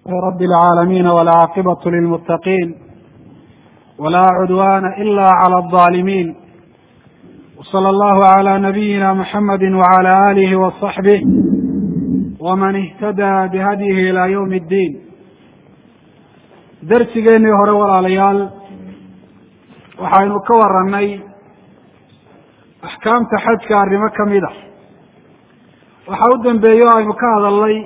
رب العالمين والعاقبة للمتقين ولا عدوان إلا على الظالمين وصلى الله على نبينا محمد وعلى آله وصحبه ومن اهتدى بهديه إلى يوم الدين darsigeennii hore walaalayaal waxaynu ka warannay axkaamta xajka arrimo ka mid a waxaa u dambeeye o aynu ka hadalnay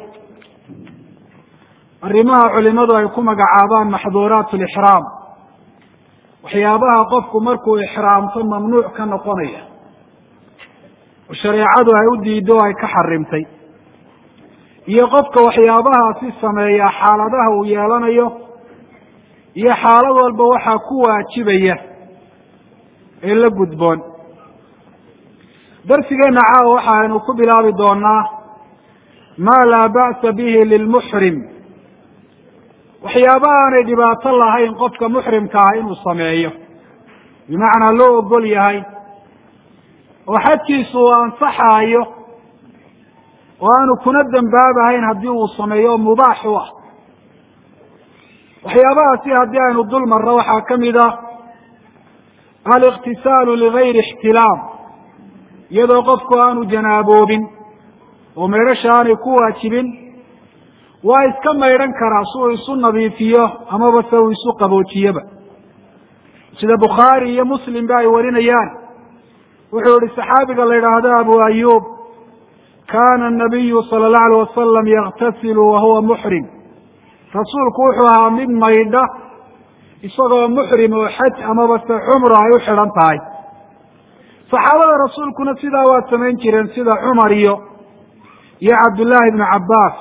arrimaha culimadu ay ku magacaabaan maxduuraat lixraam waxyaabaha qofku markuu ixraamto mamnuuc ka noqonaya oo shareecadu ay u diiddo o ay ka xarimtay iyo qofka waxyaabahaasi sameeya xaaladaha uu yeelanayo iyo xaalad walba waxaa ku waajibaya ee la gudboon darsigeenna caawa waxaaynu ku bilaabi doonaa maa laa ba'sa bihi lilmuxrim waxyaaba aanay dhibaato lahayn qofka muxrimka ah inuu sameeyo bimacnaa loo ogol yahay oo xajkiisu uu ansaxaayo oo aanu kuna dembaabahayn haddii uu sameeyo oo mubaax u ah waxyaabahaasi haddii aynu dul marro waxaa ka mid ah aliqtisaalu ligayri ixtilaam iyadoo qofku aanu janaaboobin oo maydhasha aanay ku waajibin waa iska maydhan karaa si uu isu nadiifiyo amaba se uu isu qaboojiyoba sida bukhaari iyo muslim ba ay warinayaan wuxuu yihi saxaabiga la yidhaahdo abu ayub kana anabiyu sala allahu alayh wasalam yaktasilu wahuwa muxrim rasuulku wuxuu ahaa mid maydha isagoo muxrim oo xaj amaba se cumra ay u xidhan tahay saxaabada rasuulkuna sidaa waa samayn jireen sida cumar iyo iyo cabdullaahi ibnu cabbaas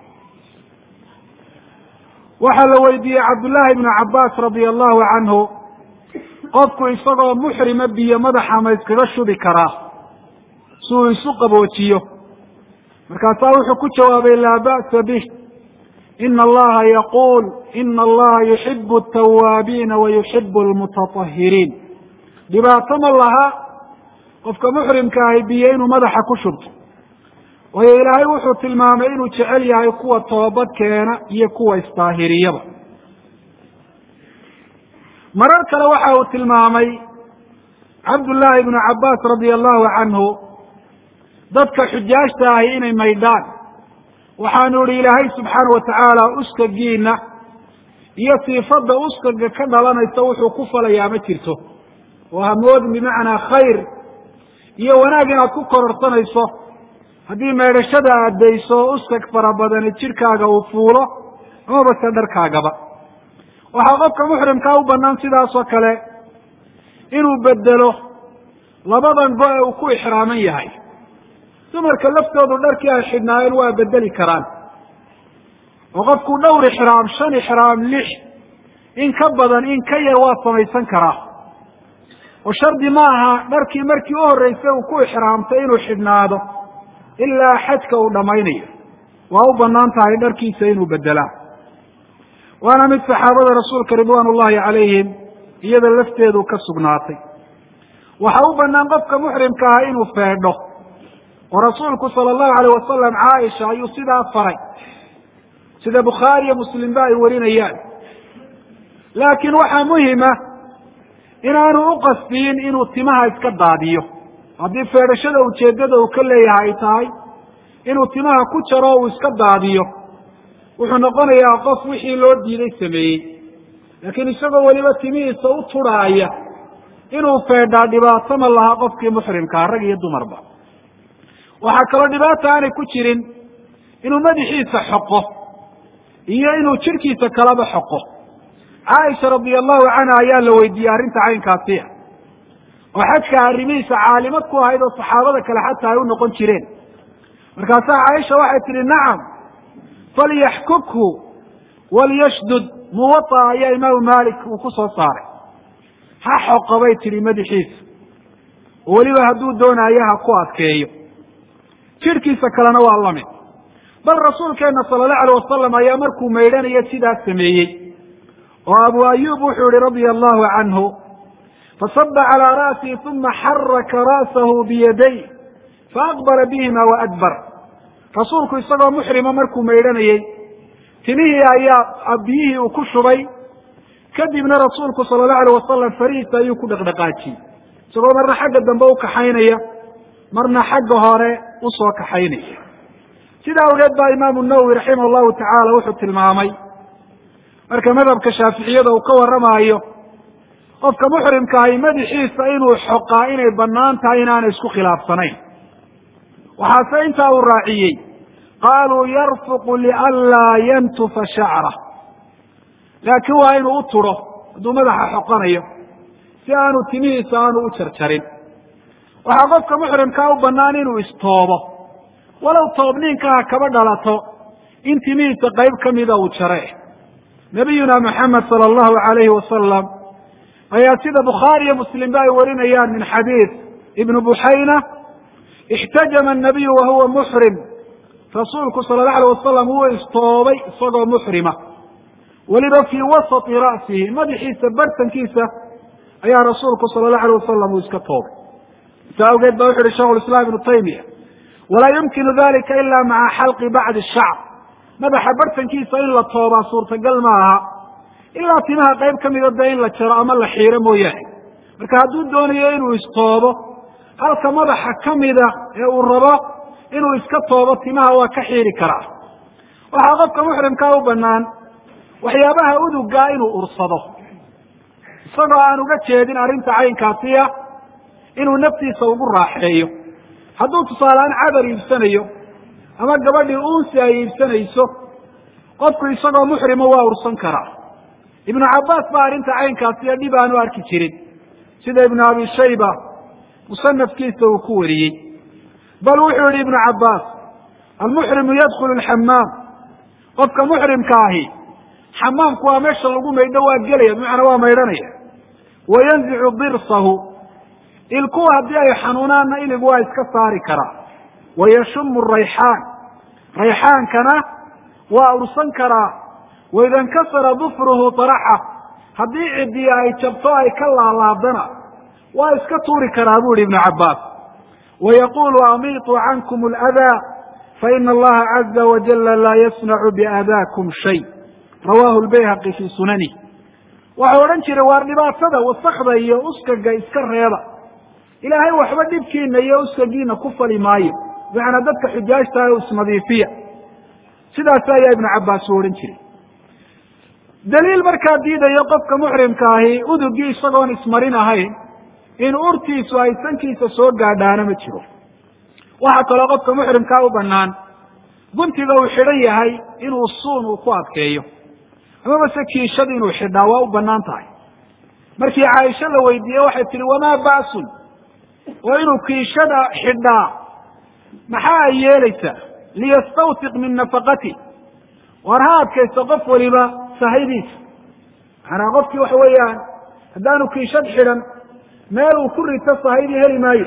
waxaa la weydiiyey cabdullaahi ibnu cabbaas radia allahu canhu qofku isagoo muxrima biyo madaxa ma iskaga shubi karaa si uu isu qaboojiyo markaasaa wuxuu ku jawaabay laa ba'sa bih ina allaha yaquul ina allaha yuxibu altawaabiina wa yuxibu almutatahiriin dhibaato ma laha qofka muxrimka ahi biyo inuu madaxa ku shubto waayo ilaahay wuxuu tilmaamay inuu jecel yahay kuwa toobad keena iyo kuwa isdaahiriyaba marar kale waxa uu tilmaamay cabdullaahi ibnu cabbaas radia allahu canhu dadka xujaajta ahi inay maydhaan waxaanu ihi ilaahay subxaana watacaala uskagiina iyo siifadda uskaga ka dhalanaysa wuxuu ku falayaa ma jirto oo hamoodin bimacnaa khayr iyo wanaag inaad ku kororsanayso haddii maydhashada aad dayso uskag fara badani jidhkaaga uu fuulo amaba se dharkaagaba waxaa qofka muxrimkaa u banaan sidaasoo kale inuu bedelo labadan bo ee uu ku ixraaman yahay dumarka laftoodu dharkii ay xidhnaayeen waa bedeli karaan oo qofku dhowr ixraam shan ixraam lix in ka badan in ka yar waa samaysan karaa oo shardi ma aha dharkii markii u horreysay uu ku ixraamtay inuu xidhnaado ilaa xajka uu dhammaynayo waa u banaan tahay dharkiisa inuu bedelaa waana mid saxaabada rasuulka ridwaan ullahi calayhim iyada lafteedu ka sugnaatay waxaa u banaan qofka muxrimka ah inuu feedho oo rasuulku sala allahu alayh wasalam caaisha ayuu sidaa faray sida bukhaari iyo muslimba ay warinayaan laakiin waxaa muhima inaanu u qasdiyin inuu timaha iska daadiyo haddii feedhashada ujeeddada uu ka leeyahay ay tahay inuu timaha ku jaro uu iska daadiyo wuxuu noqonayaa qof wixii loo diiday sameeyey laakiin isagoo weliba timihiisa u turhaaya inuu feedhaa dhibaato ma laha qofkii muxrimkaa rag iyo dumarba waxaa kaloo dhibaata aanay ku jirin inuu madaxiisa xoqo iyo inuu jidhkiisa kalaba xoqo caaisha radia allahu canha ayaa la weydiiyey arrinta caynkaasiya oo xajka arrimihiisa caalimad ku ahayd oo saxaabada kale xataa ay u noqon jireen markaasaa caaisha waxay tihi nacam falyaxkukhu walyashdud muwaa ayaa imaamu malik uu ku soo saaray ha xoqo bay tihi madaxiisa oo weliba hadduu doonaayo ha ku adkeeyo jidhkiisa kalena waa lamid bal rasuulkeena sala allahu alayh wasalam ayaa markuu maydhanayo sidaas sameeyey oo abu ayub wuxuu yihi radia allahu canhu fasaba calىa ra'sihi uma xaraka ra'sahu biyaday faaqbala bihima waadbar rasuulku isagoo muxrima markuu maydhanayey timihii ayaa biyihii uu ku shubay kadibna rasuulku sala allahu alayh wasalam farihiisa ayuu ku dhaqdhaqaajiyey isagoo marna xagga dambe u kaxaynaya marna xagga hore usoo kaxaynaya sidaa awgeed baa imaamu nawowi raximah llahu tacaala wuxuu tilmaamay marka madhabka shaaficiyada uu ka warramaayo qofka muxrimkaahi madaxiisa inuu xoqaa inay bannaan tahay inaanay isku khilaafsanayn waxaase intaa uu raaciyey qaaluu yarfuqu lianlaa yantufa shacra laakiin waa inuu u turo hadduu madaxa xoqanayo si aanu timihiisa aanu u jarjarin waxaa qofka muxrimkaa u bannaan inuu istoobo walow toobniinkaha kaba dhalato in timihiisa qayb ka mida uu jare nabiyuna moxamed sala allahu alayhi wasalam ayaa sida bukhaari iyo muslimba ay warinayaan min xadiid ibnu buxayna ixtajama anabiyu wa huwa muxrim rasuulku sala allahu alay wasalam wuu istoobay isagoo muxrima weliba fii wasati ra'sihi madaxiisa bartankiisa ayaa rasuulku sala allahu alay wasalam uu iska toobay saa awgeed ba wuxu uhi shekhu lislaam ibnu taymiya walaa yumkinu dalika ila maca xalqi bacdi shacb madaxa bartankiisa in la toobaa suurtagal ma aha ilaa timaha qayb ka mida dee in la jaro ama la xiiro mooyaane marka hadduu doonayo inuu istoobo halka madaxa ka mida ee uu rabo inuu iska toobo timaha waa ka xiiri karaa waxaa qofka muxrimkaa u bannaan waxyaabaha udugaa inuu ursado isagoo aan uga jeedin arrinta caynkaasiya inuu naftiisa ugu raaxeeyo hadduu tusaaleaan cadar iibsanayo ama gabadhii uunsi ay iibsanayso qofku isagoo muxrima waa ursan karaa ibnu cabbaas baa arrinta caynkaasiyo dhib aanu arki jirin sida ibnu abi shayba musanafkiisa uu ku wariyey bal wuxuu yihi ibnu cabbaas almuxrimu yadkhulu alxamaam qofka muxrimka ahi xamaamku waa meesha lagu maydho waa gelaya bimacnaa waa maydhanaya wa yanzicu dirsahu ilkuwa haddii ay xanuunaanna iligu waa iska saari karaa wa yashumu rayxaan rayxaankana waa ursan karaa waida inkasara dufruhu taraxa haddii cidiya ay jabto ay ka laalaadana waa iska tuuri karaa bu ihi ibnu cabbaas wa yaqulu amiituu cankum aladaa faina allaha caza wajala laa yasnacu biaadaakum shay rawahu lbayhaqi fii sunani waxau odhan jiray waar dhibaatada wasakda iyo uskaga iska reeba ilaahay waxba dhibkiina iyo uskagiina ku fali maayo bimacnaa dadka xujaajtaha o isnadiifiya sidaas ayaa ibnu cabbaas u odhan jiray daliil markaa diidayo qofka muxrimka ahi udugii isagoon ismarin ahayn in urtiisu ay sankiisa soo gaadhaana ma jiro waxaa kaloo qofka muxrimkaa u bannaan guntiga uu xidhan yahay inuu suun uu ku adkeeyo amaba se kiishad inuu xidhaa waa u bannaan tahay markii caaisha la weydiiyey waxay tihi wamaa ba'sun oo inuu kiishada xidhaa maxaa ay yeelaysaa liyastawtiq min nafaqati war ha adkaysto qof waliba sahaydiisa macanaa qofkii waxa weeyaan haddaanu kiishad xidhan meel uu ku rito sahaydii heli maayo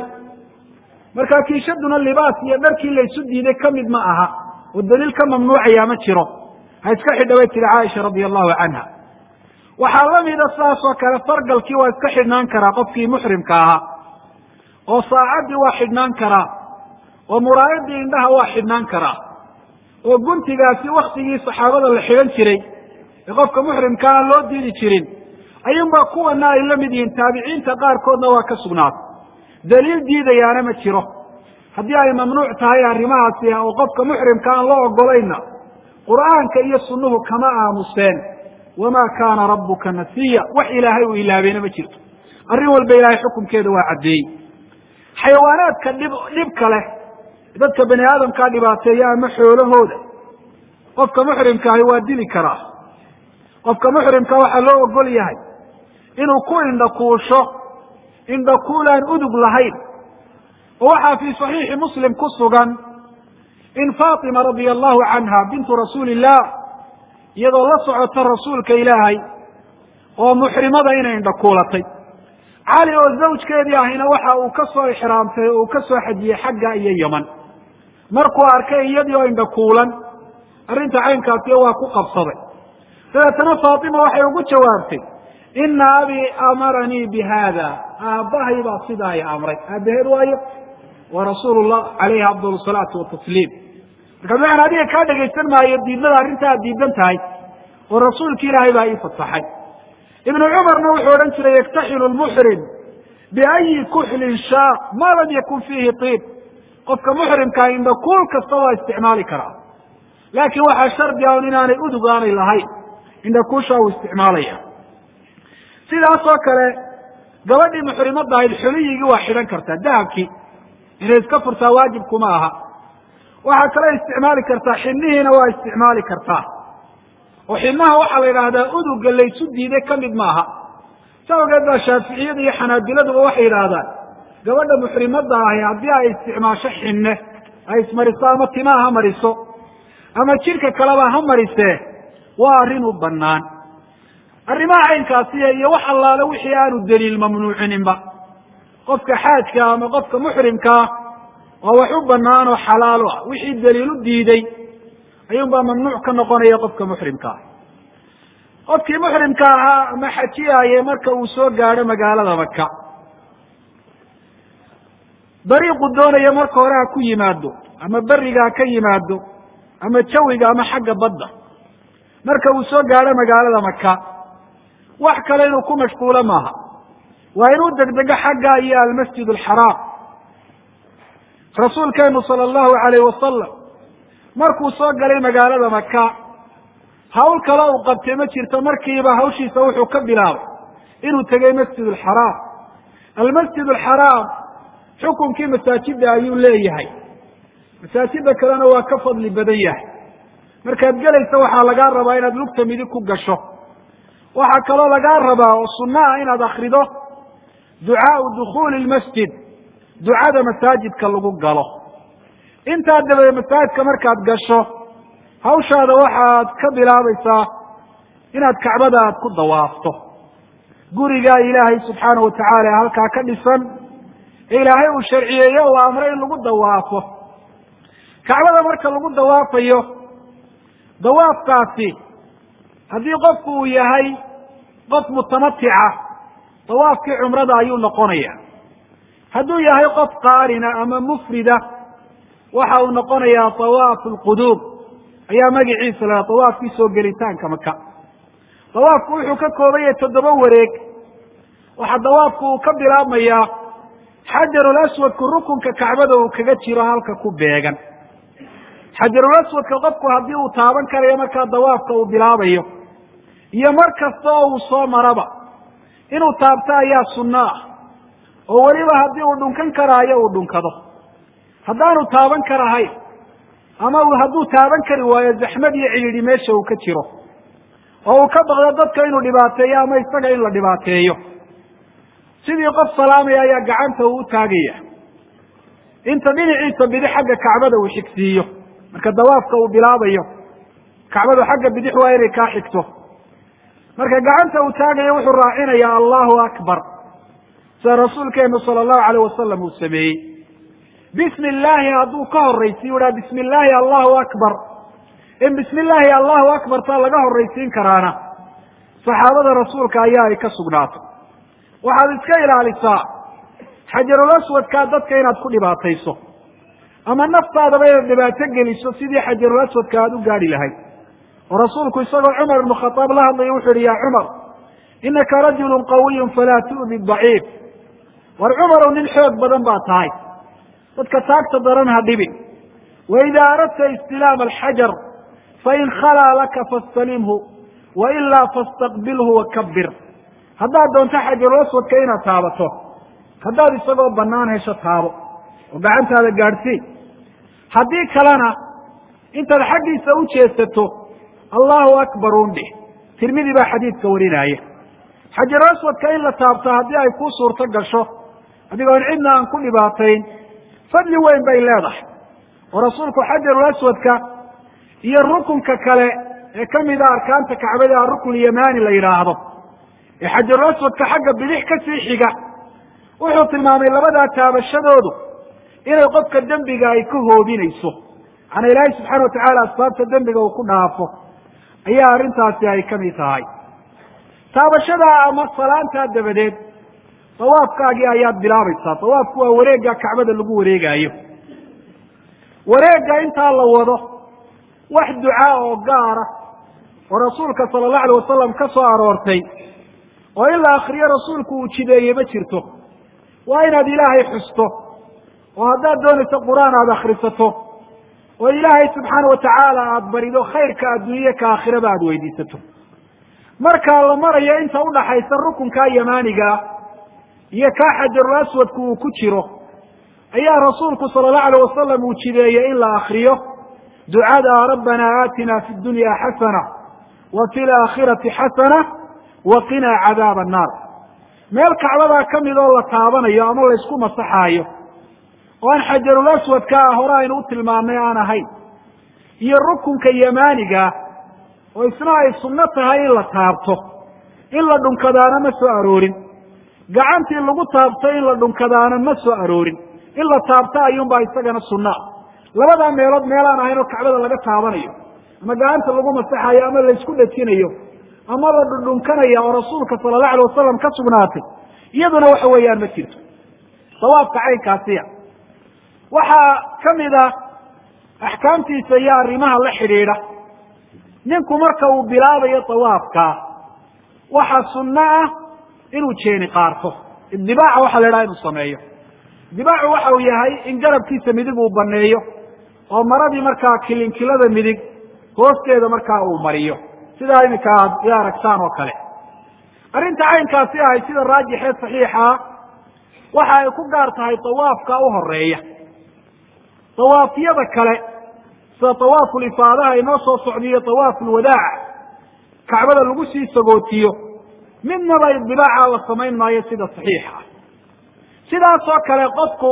marka kiishaduna libaas iyo dharkii laysu diiday ka mid ma aha oo daliil ka mamnuucaya ma jiro ha iska xidha bay tihi caaisha radia allahu canha waxaa la mida sidaas oo kale fargalkii waa iska xidhnaan karaa qofkii muxrimka ahaa oo saacaddii waa xidhnaan karaa oo muraayadii indhaha waa xidhnaan karaa oo guntigaasi waktigii saxaabada la xidhan jiray ee qofka muxrimka aan loo diidi jirin ayuunbaa kuwana ay la mid yihiin taabiciinta qaarkoodna waa ka sugnaatay daliil diidayaana ma jiro haddii ay mamnuuc tahay arrimahaasi oo qofka muxrimka aan loo ogolayna qur'aanka iyo sunnuhu kama aamuseen wamaa kaana rabbuka nasiya wax ilaahay uu ilaabeena ma jirto arrin walba ilaahay xukunkeeda waa caddeeyey xayawaanaadka dhib dhibka leh dadka bani aadamkaa dhibaateeya ama xoolahooda qofka muxrimkaahi waa dili karaa qofka muxrimka waxaa loo ogol yahay inuu ku indhakuusho indhakuulaan udug lahayn oo waxaa fii saxiixi muslim ku sugan in faatima radia allahu canha bintu rasuuli illah iyadoo la socota rasuulka ilaahay oo muxrimada inay indhakuulatay cali oo zawjkeedii ahina waxa uu ka soo ixraamtay oo uu ka soo xajiyey xagga iyo yeman markuu arkay iyadii oo indhakuulan arrinta caynkaasiyo waa ku qabsaday dabeetana faatima waxay ugu jawaabtay ina abii amaranii bi haada aabbahay baa sidaa i amray aabaheed waayo waa rasuulu llah calayhi afdal salaatu watasliim marka bimacana adiga kaa dhegaysan maayo diidmada arrinta aad diidan tahay oo rasuulki ilaahay baa ii fasaxay ibnu cumarna wuxuu odhan jiray yaktaxilu lmuxrim biayi kuxlin shaa ma lam yakun fiihi tiib qofka muxrimkaa indha kuul kasta waa isticmaali karaa laakiin waxaa shardi ah un inaanay udug aanay lahayn indha kuusha uu isticmaalaya sidaas oo kale gabadhii muxrimadda ahayd xuliyigii waa xidhan kartaa dahabkii inay iska furtaa waajibkuma aha waxaa kale isticmaali kartaa xidnihiina waa isticmaali kartaa oo xidnaha waxaa la yidhaahdaa uduga laysu diiday ka mid maaha sa awgeed baa shaaficiyada iyo xanaabiladuba waxay yidhaahdaan gabadha muxrimadda ahi haddii ay isticmaasho xinne ay ismariso ama timaha ha mariso ama jidhka kaleba ha marisee waa arrin u bannaan arrimaha caynkaasiya iyo wax allaale wixii aanu daliil mamnuucininba qofka xaajka ama qofka muxrimkaa waa wax u bannaan oo xalaalo ah wixii daliil u diiday ayuunbaa mamnuuc ka noqonaya qofka muxrimka ah qofkii muxrimka ahaa ama xajiyaaye marka uu soo gaadho magaalada maka dariiqu doonaya marka hore ha ku yimaado ama beriga ha ka yimaado ama jawiga ama xagga badda marka uu soo gaadho magaalada maka wax kale inuu ku mashquulo maaha waa inuu degdego xagga iyo almasjid alxaraam rasuulkeenu sala allahu alayh wasalam markuu soo galay magaalada maka hawl kale uu qabtay ma jirto markiiba hawshiisa wuxuu ka bilaabay inuu tegey masjid alxaraam almasjid alxaraam xukunkii masaajida ayuu leeyahay masaajida kalena waa ka fadli badan yahay markaad gelaysa waxaa lagaa rabaa inaad lugta midig ku gasho waxaa kaloo lagaa rabaa oo sunno ah inaad akrido ducaau dukhuuli lmasjid ducada masaajidka lagu galo intaa dabadeed masaajidka markaad gasho hawshaada waxaad ka bilaabaysaa inaad kacbada aad ku dawaafto gurigaa ilaahay subxaana wa tacaala ee halkaa ka dhisan ee ilaahay uu sharciyeeyo uu amray in lagu dawaafo kacbada marka lagu dawaafayo dawaafkaasi haddii qofku uu yahay qof mutamatica dawaafkii cumrada ayuu noqonaya hadduu yahay qof qaarina ama mufrida waxa uu noqonayaa dawaafu lquduum ayaa magiciisa lahaa dawaafkii soo gelitaanka maka dawaafku wuxuu ka kooban yahay toddoba wareeg waxaa dawaafku uu ka bilaabmayaa xajarul aswadku rukunka kacbada uu kaga jiro halka ku beegan xajarul aswadka qofku haddii uu taaban karayo markaa dawaafka uu bilaabayo iyo mar kasta oo uu soo maraba inuu taabto ayaa sunno ah oo weliba haddii uu dhunkan karaayo uu dhunkado haddaanu taaban karahayn ama hadduu taaban kari waayo zaxmad iyo cidhidhi meesha uu ka jiro oo uu ka baqdo dadka inuu dhibaateeyo ama isaga in la dhibaateeyo sidii qof salaamaya ayaa gacanta uu u taagaya inta dhinaciisa bidix xagga kacbada uu xigsiiyo marka dawaafka uu bilaabayo kacbadu xagga bidix waa inay kaa xigto marka gacanta uu taagayo wuxuu raacinayaa allahu akbar sida rasuulkeenu sala allahu alayh wasalam uu sameeyey bismi illaahi hadduu ka horraysiiyo uhaa bismi illaahi allahu akbar in bismi illaahi allahu akbar taa laga horraysiin karaana saxaabada rasuulka ayaa ay ka sugnaato waxaad iska ilaalisaa xajarul aswadkaa dadka inaad ku dhibaatayso ama naftaadaba inaad dhibaato geliso sidii xajarul aswadka aada u gaadhi lahayd oo rasuulku isagoo cumar ibnu khadaab la hadlaya wuxu uhi yaa cumar inaka rajulun qawiyun falaa tu'di daciif war cumarow nin xoog badan baa tahay dadka taagta daran ha dhibin waidaa aradta istilaama alxajar fain khalaa laka fastalimhu wailaa fastaqbilhu wakabir haddaad doonto xajarul aswadka inaad taabato haddaad isagoo bannaan hesho taabo oo gacantaada gaadhsii haddii kalena intaad xaggiisa u jeesato allahu akbar un dhih tirmidi baa xadiidka warinaya xajarul aswadka in la taabto haddii ay kuu suurto gasho adigoon cidna aan ku dhibaatayn fadli weyn bay leedahay oo rasuulku xajarul aswadka iyo rukunka kale ee ka mida arkaanta kacbada arukun yamani la yidhaahdo ee xajarul aswadka xagga bidix ka sii xiga wuxuu tilmaamay labadaa taabashadoodu inay qofka dembiga ay ka hoobinayso macanaa ilaahay subxaana watacaala asbaabta dembiga uu ku dhaafo ayaa arrintaasi ay ka mid tahay taabashadaa ama salaantaa dabadeed dawaafkaagii ayaad bilaabaysaa dawaafku waa wareegga kacbada lagu wareegaayo wareegga intaa la wado wax ducaa oo gaara oo rasuulka sala allahu alayh wasalam ka soo aroortay oo in la akriyo rasuulku uu jideeyey ma jirto waa inaad ilaahay xusto oo haddaad doonayso qur-aan aada akhrisato oo ilaahay subxaana watacaala aada barido khayrka adduunye ka aakhiraba aada weydiisato markaa la marayo inta udhaxaysa rukunkaa yamaanigaa iyo kaa xajarul aswadku uu ku jiro ayaa rasuulku sala allahu alayh wasalam uu jideeyey in la akriyo ducada rabbana aatina fi dunya xasana wa fi laakhirati xasana wa qinaa cadaaba annaar meel kacbadaa ka mid oo la taabanayo ama laysku masaxaayo oo aan xajarul aswadka ah hore aynu u tilmaamnay aan ahayn iyo rukunka yamaanigaa oo isna ay sunno tahay in la taabto in la dhunkadaana ma soo aroorin gacantii lagu taabto in la dhunkadaana ma soo aroorin in la taabto ayuunbaa isagana sunnaa labadaa meelood meelaan ahayn oo kacbada laga taabanayo ama gacanta lagu masaxayo ama laysku dhejinayo ama la dhundhunkanaya oo rasuulka sala allahu alay wasalam ka sugnaatay iyaduna waxa weeyaan ma jirto dawaafka caynkaasiya waxaa ka mid ah axkaamtiisa iyo arrimaha la xidhiidha ninku marka uu bilaabayo dawaafka waxa sunno ah inuu jeeni qaarto idibaaca waxaa la idhaha inuu sameeyo idibaacu waxa uu yahay in garabkiisa midig uu baneeyo oo maradii markaa kilinkilada midig hoosteeda markaa uu mariyo sidaa iminka aad i aragtaan oo kale arrinta caynkaasi ahay sida raajixee saxiixa waxa ay ku gaar tahay dawaafka u horeeya dawaafyada kale sida dawaafu lifaadaha inoo soo socdiyo dawaafu lwadaaca kacbada lagu sii sagootiyo midnaba idibaaca la samayn maayo sida saxiixa ah sidaasoo kale qofku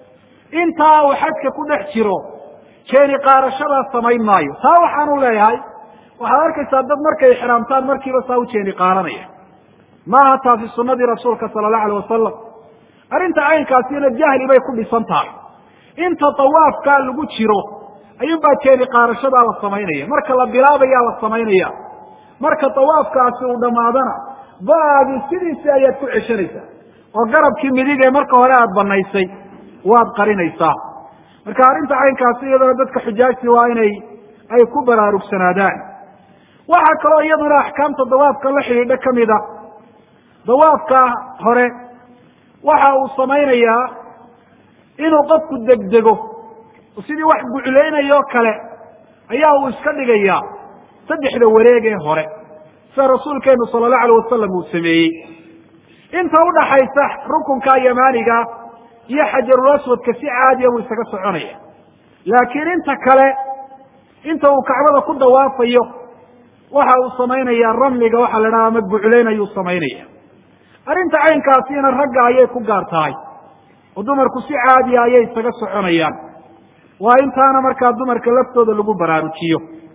intaa uu xajka ku dhex jiro jeeni qaarashadaa samayn maayo taa waxaanu leeyahay waxaad arkaysaa dad markay ixraamtaan markiiba saa u jeeni qaaranaya maaha taasi sunadii rasuulka sala allahu alayh wasalam arrinta caynkaasina jahli bay ku dhisan tahay inta dawaafkaa lagu jiro ayuunbaa jeeni qaarashadaa la samaynaya marka la bilaabayaa la samaynaya marka dawaafkaasi uu dhammaadana ba-aadi sidiisii ayaad ku ceshanaysaa oo garabkii midig ee marka hore aada banaysay waad qarinaysaa marka arrinta caynkaasi iyadana dadka xujaajti waa inay ay ku baraarugsanaadaan waxaa kaloo iyaduna axkaamta dawaafka la xidhiidha kamid a dawaafka hore waxa uu samaynayaa inuu qofku degdego sidii wax guclaynayo kale ayaa uu iska dhigayaa saddexda wareeg ee hore sida rasuulkeenu sala allahu alayh wasalam uu sameeyey inta udhaxaysa rukunka yamaaniga iyo xajarul aswadka si caadiya buu isaga soconaya laakiin inta kale inta uu kacbada ku dawaafayo waxa uu samaynaya ramliga waxaa la dhaha ama guclayn ayuu samaynaya arrinta caynkaasina ragga ayay ku gaar tahay oo dumarku si caadiya ayay isaga soconayaan waa intaana markaa dumarka laftooda lagu baraarujiyo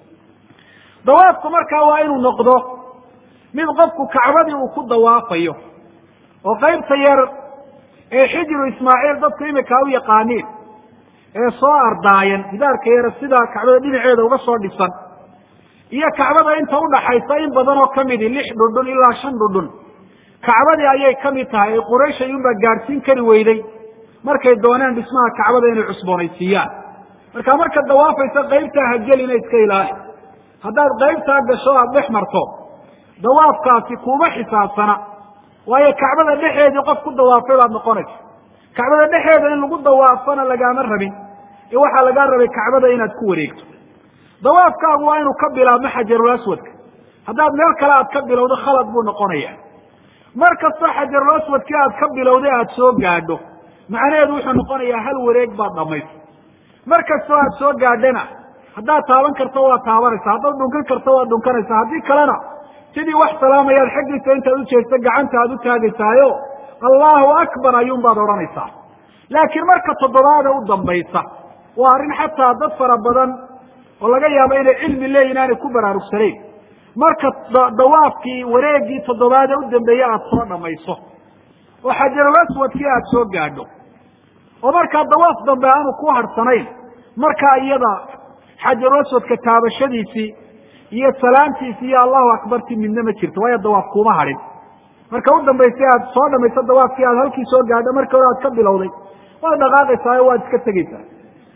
dawaafku markaa waa inuu noqdo mid qofku kacbadii uu ku dawaafayo oo qaybta yar ee xijiru ismaaciil dadku imika u yaqaaniin ee soo ardaayan gidaarka yar sida kacbada dhinaceeda uga soo dhisan iyo kacbada inta udhaxaysa in badan oo kamidi lix dhundhun ilaa shan dhundhun kacbadii ayay kamid tahay ee quraysh ayuunbaa gaadhsiin kari weyday markay dooneen dhismaha kacbada inay cusboonaysiiyaan marka markaad dawaafaysa qaybtaa hagelina iska ilaali haddaad qaybtaa gasho aada dhex marto dawaafkaasi kuma xisaabsana waayo kacbada dhexeedii qof ku dawaafay baad noqonaysa kacbada dhexeeda in lagu dawaafana lagaama rabin ee waxaa lagaa rabay kacbada inaad ku wareegto dawaafkaagu waa inuu ka bilaabmo xajarul aswadka haddaad meel kale aad ka bilowdo khalad buu noqonaya mar kastoo xajarul aswadkii aad ka bilowday aada soo gaadho macnaheedu wuxuu noqonayaa hal wareeg baad dhamaysa mar kastoo aad soo gaadhana haddaad taaban karto waad taabanaysa haddaad dhunkan karto waad dhunkanaysaa haddii kalena sidii wax salaamayaad xaggiisa intaad ujeesto gacanta aad u taagaysaayo allahu akbar ayuun baad odhanaysaa laakiin marka toddobaada u dambaysa waa arrin xataa dad fara badan oo laga yaabo inay cilmi leeyihin aanay ku baraarugsanayn marka dawaafkii wareegii toddobaade u dambeeye aada soo dhamayso oo xajarul aswadkii aada soo gaadho oo markaa dawaaf dambe aanu ku harhsanayn markaa iyada xajarul aswadka taabashadiisii iyo salaamtiisi iyo allahu akbarti midna ma jirto waayo dawaaf kuma hadhin marka u dambaysay aad soo dhamayso dawaafkii aad halkii soo gaadho markii hore aad ka bilowday waad dhaqaaqaysaa o waad iska tegeysaa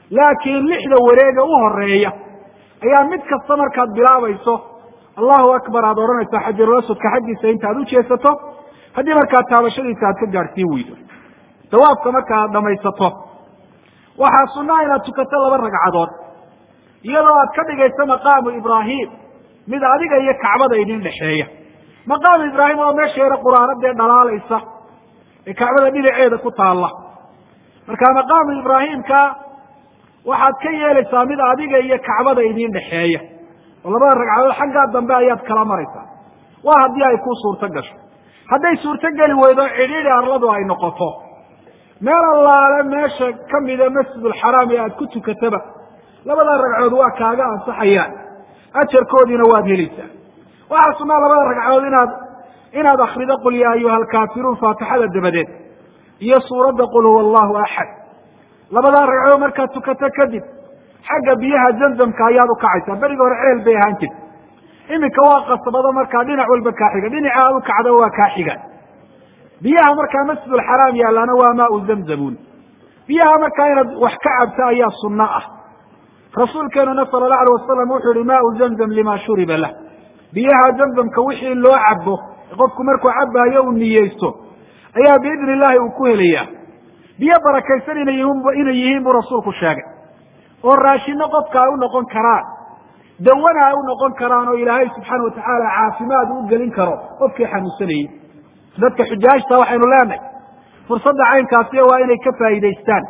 laakiin lixda wareega u horeeya ayaa mid kasta markaad bilaabayso allahu akbar aada odhanaysaa xajarulaswadka xaggiisa inta aad ujeesato haddii markaa taabashadiisa aad ka gaadhsiin weydo dawaafka marka aad dhamaysato waxaa sunaa inaad tukato laba ragcadood iyadoo aad ka dhigayso maqaamu ibraahim mid adiga iyo kacbada idin dhexeeya maqaamu ibraahim oo meesha yaro quraanadee dhalaalaysa ee kacbada dhinaceeda ku taalla marka maqaamu ibraahimka waxaad ka yeelaysaa mid adiga iyo kacbada idin dhexeeya oo labada ragcadood xaggaa dambe ayaad kala maraysaa waa haddii ay ku suurto gasho hadday suurto geli weydo cidhiidhi arladu ay noqoto meel allaale meesha kamida masjidulxaraam ee aad ku tukataba labada ragcood waa kaaga ansaxayaan ajarkoodiina waad helaysaa waxaa sunaa labada ragcood inaad inaad akrido qul yaa ayuha alkaafiruun faatixada dabadeed iyo suuradda qul huwa allahu axad labadaa ragcood markaad tukato kadib xagga biyaha zamzamka ayaad ukacaysaa berigi hore ceel bay ahaan jirta iminka waa qasbado markaa dhinac walba kaa xiga dhinaca aad ukacda waa kaa xigaan biyaha markaa masjidulxaraam yaalaana waa maau zamzamuun biyaha markaa inaad wax ka cabto ayaa sunno ah rasuulkeenuna sala allahu alay wasalam wuxuu yihi maau zamzam lima shuriba lah biyaha zamzamka wixii loo cabo qofku markuu cabaayo uu niyeysto ayaa biidni illahi uu ku helayaa biyo barakaysan inay yihiin inay yihiin buu rasuulku sheegay oo raashino qofka ay u noqon karaan dawana ay u noqon karaan oo ilaahay subxaana watacaala caafimaad u gelin karo qofkii xanuunsanayey dadka xujaajta waxaynu leenahay fursadda caynkaasiya waa inay ka faa'iidaystaan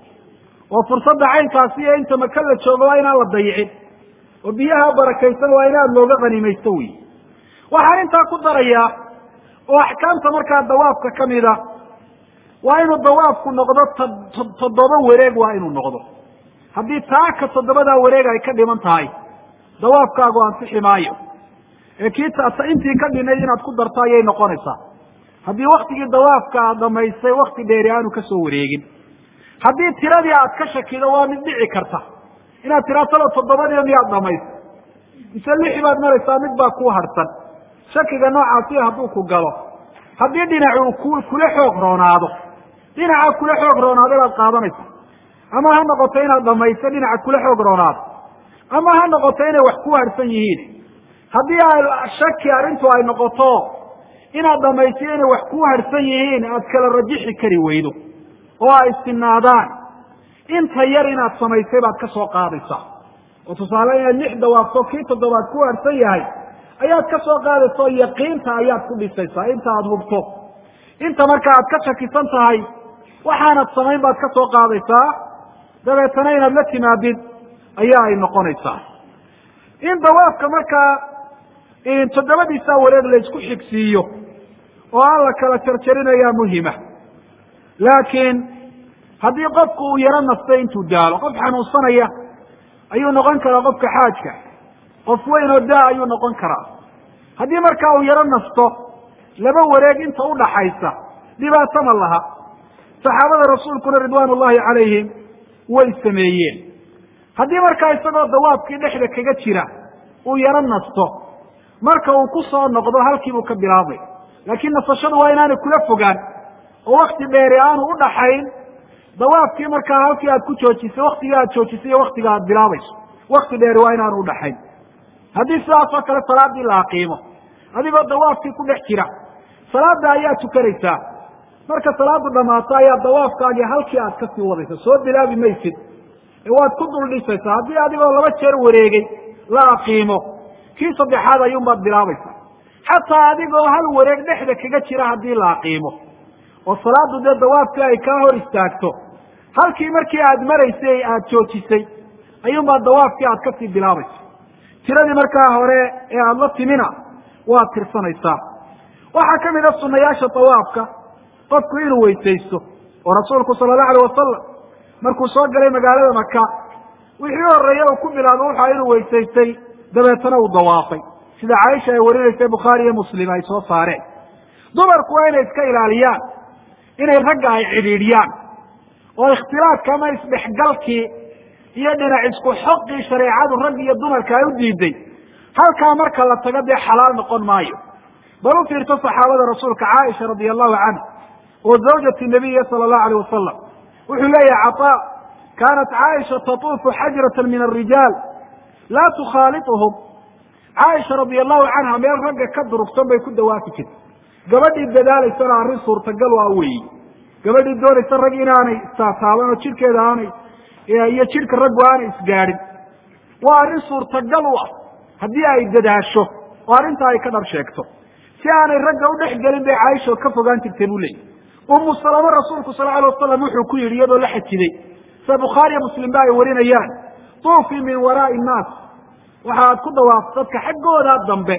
oo fursadda caynkaasiya inta maka la joogo waa inaan la dayicin oo biyaha barakaysan waa in aada looga qanimaysto wey waxaan intaa ku darayaa oo axkaamta markaa dawaafka kamida waa inuu dawaafku noqdo toddoba wareeg waa inuu noqdo haddii taaka toddobadaa wareeg ay ka dhiman tahay dawaafkaagu ansixi maayo ee kii intii ka dhinayd inaad ku darto ayay noqonaysaa haddii waktigii dawaafka aad dhamaystay wakti dheeri aanu kasoo wareegin haddii tiradii aad ka shakido waa mid dhici karta inaad tiraa talo toddobadii miyaad dhamaystay mise lixi baad maraysaa mid baa kuu harsan shakiga noocaasi hadduu ku galo haddii dhinacu ku kula xoog roonaado dhinaca kula xoog roonaado baad qaadanaysa ama ha noqoto inaad dhamaysto dhinaca kula xoog roonaado ama ha noqoto inay wax ku harsan yihiin haddii ay shaki arrintu ay noqoto inaad dhamaystiyo inay wax ku harsan yihiin aad kala rajixi kari weydo oo ay istinaadaan inta yar inaad samaysay baad ka soo qaadaysaa oo tusaale inaad lix dawaafto kii toddobaad ku harsan yahay ayaad ka soo qaadaysa oo yaqiinta ayaad ku dhisaysaa inta aada hubto inta marka aad ka shakisan tahay waxaanad samayn baad ka soo qaadaysaa dabeetana inaad la timaadid ayaa ay noqonaysaa in dawaafka markaa toddobadiisaa wareeg laysku xigsiiyo oo aan la kala jarjarinayaa muhima laakiin haddii qofku uu yaro nastay intuu daalo qof xanuunsanaya ayuu noqon karaa qofka xaajka qof weyn oo daa ayuu noqon karaa haddii markaa uu yaro nasto laba wareeg inta udhaxaysa dhibaato ma laha saxaabada rasuulkuna ridwaan ullahi calayhim way sameeyeen haddii markaa isagoo dawaabkii dhexda kaga jira uu yaro nasto marka uu ku soo noqdo halkiibuu ka bilaabay laakiin nasashadu waa inaanay kula fogaan oo wakti dheeri aanu udhaxayn dawaafkii markaa halkii aad ku joojisay waktigii aad joojisay iyo waktiga aad bilaabayso wakti dheeri waa inaanu udhaxayn haddii sidaas oo kale salaadii la aqiimo adigoo dawaafkii ku dhex jira salaada ayaa tukanaysaa marka salaadu dhamaato ayaa dawaafkaagii halkii aad kasii wadaysa soo bilaabi maysid ee waad ku dul dhisaysaa haddii adigoo laba jeer wareegay la aqiimo kii saddexaad ayuunbaad bilaabaysaa xataa adigoo hal wareeg dhexda kaga jira haddii la aqiimo oo salaadu dee dawaafkii ay kaa hor istaagto halkii markii aad maraysay aad joojisay ayuunbaad dawaafkii aad kasii bilaabaysa tiradii markaa hore ee aada la timina waad tirsanaysaa waxaa ka mid a sunayaasha dawaafka qofku inuu weysaysto oo rasuulku sala allahu alayh wasalam markuu soo galay magaalada maka wixii horeeye uu ku bilaabo wuxua inuu weysaystay dabeetana uu dawaafay sida caaisha ay warinaysay bukhaari iyo muslim ay soo saareen dumarku waa inay iska ilaaliyaan inay ragga ay cidhiidhiyaan oo ikhtilaafka ama isdhexgalkii iyo dhinac isku xoqii shareecadu rag iyo dumarka ay u diiday halkaa marka la tago dee xalaal noqon maayo bal u fiirto saxaabada rasuulka caaisha radia allahu canha oo zawjati nabiya sala allahu alayh wasalam wuxuu leeyahay cataa kaanat caaisha tatuufu xajrata min arijaal laa tukhaaliطuhum caaisha radia allahu canha meel ragga ka durugsan bay ku dawaafi jirtay gabadhii dadaalaysana arrin suurtagal waa weyi gabadhii doonaysa rag inaanay istaataaban oo jidhkeeda aanay iyo jidhka raggu aanay isgaadhin waa arrin suurtagal u ah haddii ay dadaasho oo arrintaa ay ka dhab sheegto si aanay ragga u dhex gelin bay caaisha ka fogaan jirtay buu leeyay umu salamo rasuulku sal alay wasalam wuxuu ku yidhi iyadoo la xajiday sida bukhaariya muslim ba ay warinayaan tuufii min waraai innaas waxaad ku dawaafto dadka xaggooda dambe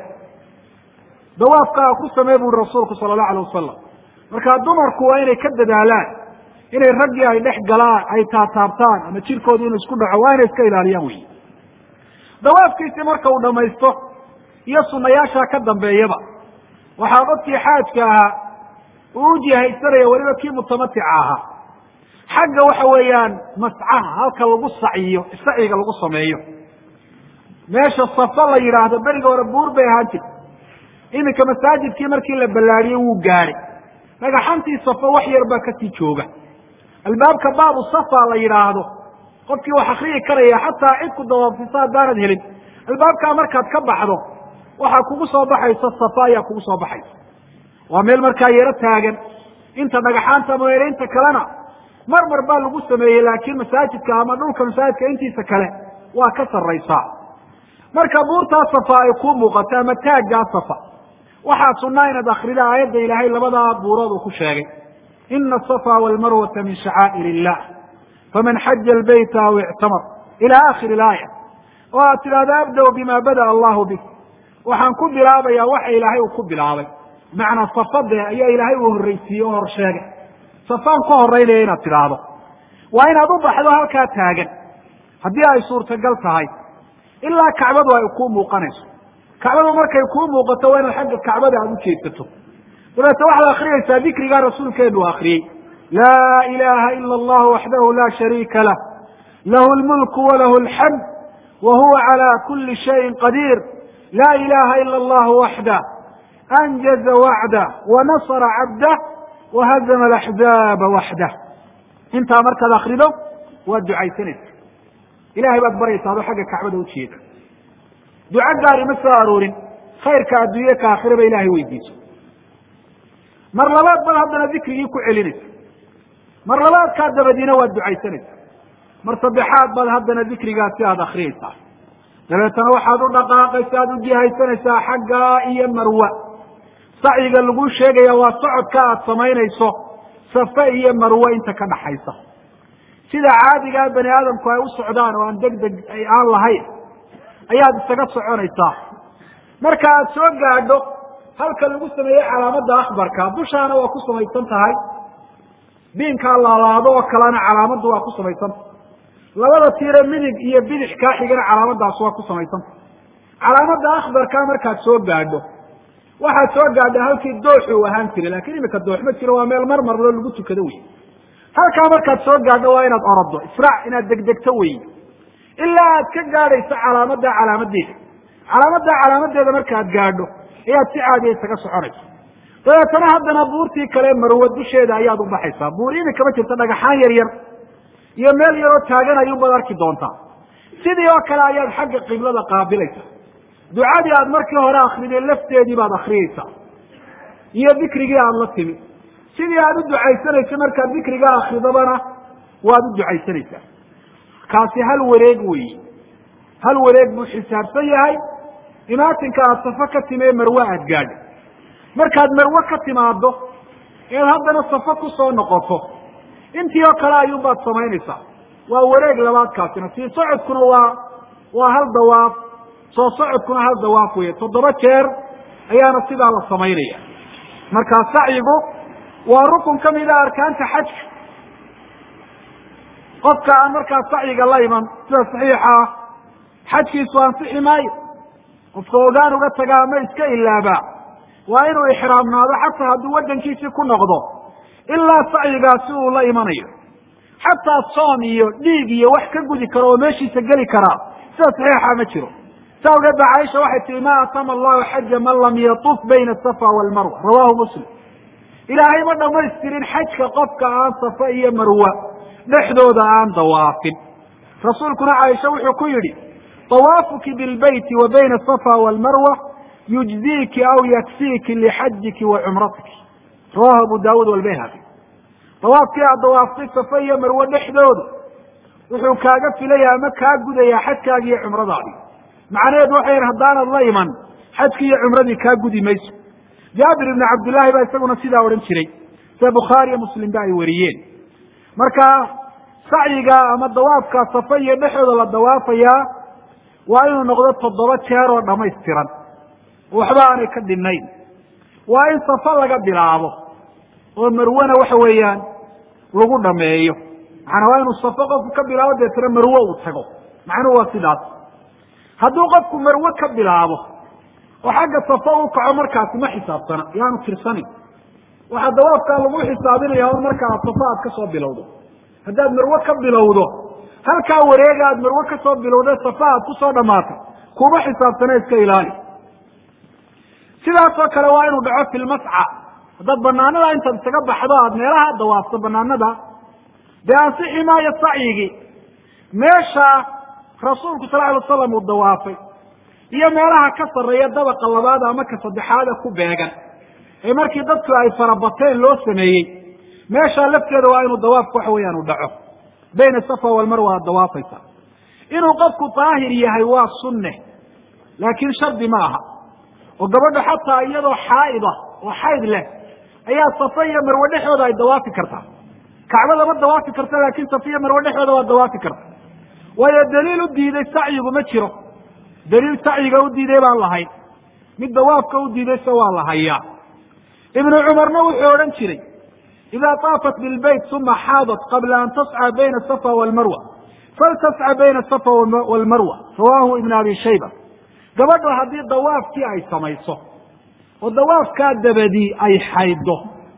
dawaafkaa ku samee buri rasuulku sala allahu alay wasalam markaa dumarku waa inay ka dadaalaan inay raggii ay dhex galaan ay taataabtaan ama jirkooda inuu isku dhaco waa inay iska ilaaliyaan wey dawaafkiisii marka uu dhamaysto iyo sunayaashaa ka dambeeyaba waxaa dadkii xaajka ahaa uu u jihaysanaya weliba kii mutamatica ahaa xagga waxa weeyaan mascaha halka lagu saciyo saciga lagu sameeyo meesha safa la yidhaahdo beriga hore buur bay ahaan jirta iminka masaajidkii markii la ballaadiyey wuu gaadhay dhagaxantii safa wax yar baa kasii jooga albaabka baabu safa la yidhaahdo qofkii wax akriyi karaya xataa cid ku dawaafisa haddaanad helin albaabkaa markaad ka baxdo waxaa kugu soo baxaysa safa ayaa kugu soo baxaysa waa meel markaa yaro taagan inta dhagaxaanta mooyane inta kalena mar mar baa lagu sameeyey laakiin masaajidka ama dhulka masaajidka intiisa kale waa ka sarraysaa marka buurtaa safa ay kuu muuqato ama taaggaa safa waxaa sunaa inaad akrida aayadda ilaahay labadaa buurood uu ku sheegay ina asafa walmarwata min shacaa'ir illah faman xaja albayta aw ictamar ila akhiri ilaaya oo aad tidhahdo abda bima bada'a allahu bik waxaan ku bilaabayaa waxa ilaahay uu ku bilaabay macnaa safade ayaa ilaahay uu horreysiiyey oo hor sheegay safaan ka horeynaya inaad tidhaahdo waa inaad u baxdo halkaa taagan haddii ay suurtagal tahay ilaa kacbadu ay kuu muuqanayso kacbadu markay kuu muuqato waa inaad xagga kacbada aada u jeedsato dabeete waxaad akriyaysaa dikrigaa rasuulkeenu u akriyey laa ilaha ila allahu waxdahu la shariika lah lahu lmulku walahu alxamd wa huwa cala kuli shayin qadiir laa ilaha ila allahu waxdah anjaza wacdah wanasra cabdah wahazama alaxzaaba waxdah intaa markaad akrido waad ducaysanaysa ilahay baad baryaysa adoo xagga kacbada ujeeda duco gaari ma soo aroorin khayrka adduunye ka aakhiraba ilahay weydiiso mar labaad baad haddana dikrigii ku celinaysa mar labaadkaa dabadiina waad ducaysanaysa mar saddexaad baad haddana dikrigaasi aada akriyaysaa dabeetana waxaad u dhaqaaqaysa aada u jihaysanaysaa xaggaa iyo marwa sacyiga lagu sheegaya waa socodka aad samaynayso safe iyo marwe inta ka dhaxaysa sida caadigaa bani aadamku ay u socdaan oo aan deg deg aan lahayn ayaad isaga soconaysaa marka aad soo gaadho halka lagu sameeyey calaamadda akbarka dushaana waa ku samaysan tahay biinkaa laalaado oo kalena calaamaddu waa ku samaysanta labada tiire midig iyo bidix kaa xigana calaamadaas waa ku samaysanta calaamadda akbarka markaad soo gaadho waxaad soo gaadha halkii doox uu ahaan jiray lakin imika doox ma jiro waa meel mar marlo lagu tukado wey halkaa markaad soo gaadho waa inaad orodo israac inaad degdegto wey ilaa aad ka gaadhayso calaamadda calaamadeeda calaamadda calaamadeeda markaad gaadho ayaad si caadiya isaga soconayso dabeetana haddana buurtii kale marwe dusheeda ayaad u baxaysaa buur imika ma jirta dhagaxaan yar yar iyo meel yaroo taagan ayuunbaad arki doontaa sidii oo kale ayaad xagga qiblada qaabilaysaa ducadii aad markii hore akriday lafteedii baad akriyeysaa iyo dikrigii aada la timi sidii aad u ducaysanayso markaad dikrigaa akridabana waad u ducaysanaysaa kaasi hal wareeg weyi hal wareeg buu xisaabsan yahay imaatinka aada safo ka timi ee marwe aad gaadho markaad marwe ka timaado eed haddana safo kusoo noqoto intii oo kale ayuunbaad samaynaysaa waa wareeg labaadkaasina sii socodkuna waa waa hal dawaaf soo socodkuna hal dawaaf weeye toddoba jeer ayaana sidaa la samaynaya markaa sacyigu waa rukun ka mida arkaanta xajka qofka aan markaa sacyiga la iman sida saxiixa ah xajkiisu ansixi maayo qofka ogaan uga tagaa ama iska ilaabaa waa inuu ixraamnaado xataa hadduu waddankiisii ku noqdo ilaa sacyigaasi uu la imanayo xataa soom iyo dhiig iyo wax ka gudi karo oo meeshiisa geli karaa sida saxiixa ma jiro sa awgeed ba caaisha waxay tihi ma atama allahu xaja man lam yatuf bayna asafa walmarwa rawahu muslim ilaahay ma dhamaystirin xajka qofka aan safa iyo marwa dhexdooda aan dawaafin rasuulkuna caaisha wuxuu ku yidhi dawaafuki bilbeyti wa bayna asafa walmarwa yujziiki aw yakfiiki lixajiki wa cumratiki rawahu abu daawuud walbayhaqi dawaafkii aad dawaaftay safa iyo marwe dhexdooda wuxuu kaaga filaya ama kaa gudayaa xajkaagi iyo cumradaadi macnaheedu waxay yihin haddaanad la iman xajkii iyo cumradii kaa gudi mayso jaabir ibni cabdillaahi baa isaguna sidaa odhan jiray sida bukhaari iyo muslim ba ay wariyeen marka sacyiga ama dawaafka safa iyo dhexdooda la dawaafayaa waa inuu noqdo toddoba jeer oo dhamaystiran waxba aanay ka dhinayn waa in safa laga bilaabo oo marwana waxa weeyaan lagu dhameeyo macanaa waa inuu safo qofku ka bilaabo deetana marwe uu tago macnuhu waa sidaas hadduu qofku marwe ka bilaabo oo xagga safa u kaco markaasi ma xisaabsana yaanu tirsanin waxaa dawaafkaa lagu xisaabinaya un marka aad safa aad kasoo bilowdo haddaad marwe ka bilowdo halkaa wareega aad marwe kasoo bilowda safa aad kusoo dhamaatay kuma xisaabsana iska ilaali sidaasoo kale waa inuu dhaco fi lmasca haddaad banaanada intaad isaga baxdo aad meelaha dawaafto banaanada dee ansixi maayo sacyigii meesha rasuulku sal alay wasalam uu dawaafay iyo meelaha ka sarreeya dabaqa labaad ama ka saddexaada ku beegan ee markii dadku ay farabateen loo sameeyey meeshaa lafteeda waa inuu dawaafku waxa weeyaan u dhaco bayna safa walmarwa aad dawaafaysa inuu qofku daahir yahay waa sunne laakiin shardi ma aha oo gabadha xataa iyadoo xaaida oo xayd leh ayaa safa iyo marwe dhexdooda ay dawaafi kartaa kacbo lama dawaafi karta laakin safa iyo marwe dhexdooda waa dawaafi karta waayo daliil u diiday sacyigu ma jiro daliil sacyiga u diiday baan lahayn mid dawaafka u diidayse waa la hayaa ibnu cumarna wuxuu odhan jiray ida taafat bilbayt uma xaadat qabla an tasca bayna asafa walmarwa faltasca bayna asafa walmarwa rawahu ibn abi shayba gabadho haddii dawaafkii ay samayso oo dawaafkaa dabadii ay xayddo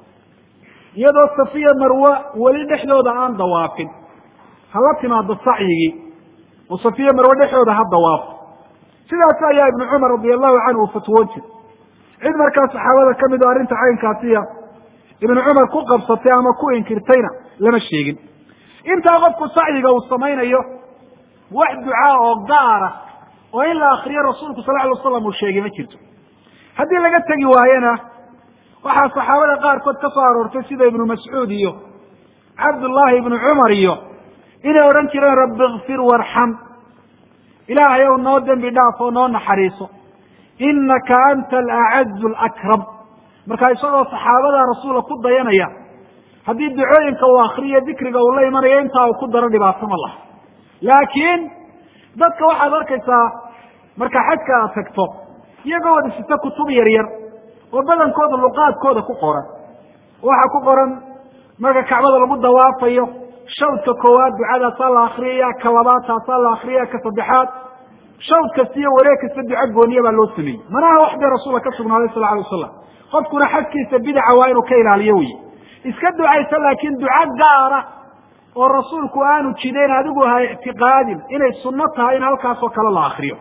iyadoo safiya marwe weli dhexdooda aan dawaafin hala timaado sacyigii oo safiya marwe dhexdooda ha dawaafo sidaas ayaa ibnu cumar radi allahu canhu uu fatwoon jiray cid markaa saxaabada ka mid oo arrinta caynkaasiya ibnu cumar ku qabsatay ama ku inkirtayna lama sheegin intaa qofku sacyiga uu samaynayo wax ducaa oo gaara oo in la akriyo rasuulku sal alay waslam uu sheegay ma jirto haddii laga tegi waayena waxaa saxaabada qaarkood ka soo aroortay sida ibnu mascuud iyo cabdullaahi ibnu cumar iyo inay odhan jireen rabbi ikfir warxam ilaahay ow noo dembi dhaaf oo noo naxariiso inaka anta alacazu alakram marka isagoo saxaabada rasuula ku dayanaya haddii ducooyinka uu akriyo dikriga uu la imanayo intaa uu ku daro dhibaato ma laha laakiin dadka waxaad arkaysaa marka xajka aad tagto iyagoo wada sita kutub yar yar oo badankooda luqaadkooda ku qoran waxaa ku qoran marka kacbada lagu dawaafayo shawdka koowaad ducadaasaa la akriyaya ka labaad taasaa la akriyaya ka saddexaad shawd kasta iyo wareeg kasta duco gooniya baa loo sameeyey manaha wax dee rasuulka ka sugnaaday sal alay wasalam qofkuna xajkiisa bidaca waa inuu ka ilaaliyo wey iska ducaysa laakiin duco gaara oo rasuulku aanu jidayn adigu ha ictiqaadin inay sunno tahay in halkaasoo kale la akriyo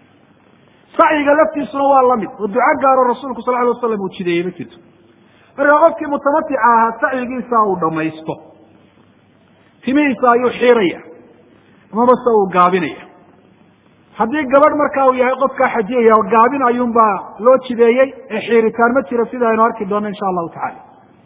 sacyiga laftiisuna waa lamid oo duco gaaro rasuulku sal alay wasalam uu jideeyey ma jirto marka qofkii mutamatica ahaa sacyigiisa uu dhamaysto timihiisa ayuu xiiraya amabase uu gaabinaya haddii gabadh marka uu yahay qofkaa xajiyaya gaabin ayuunbaa loo jideeyey ee xiiritaan ma jiro sida aynu arki doonno insha allahu tacala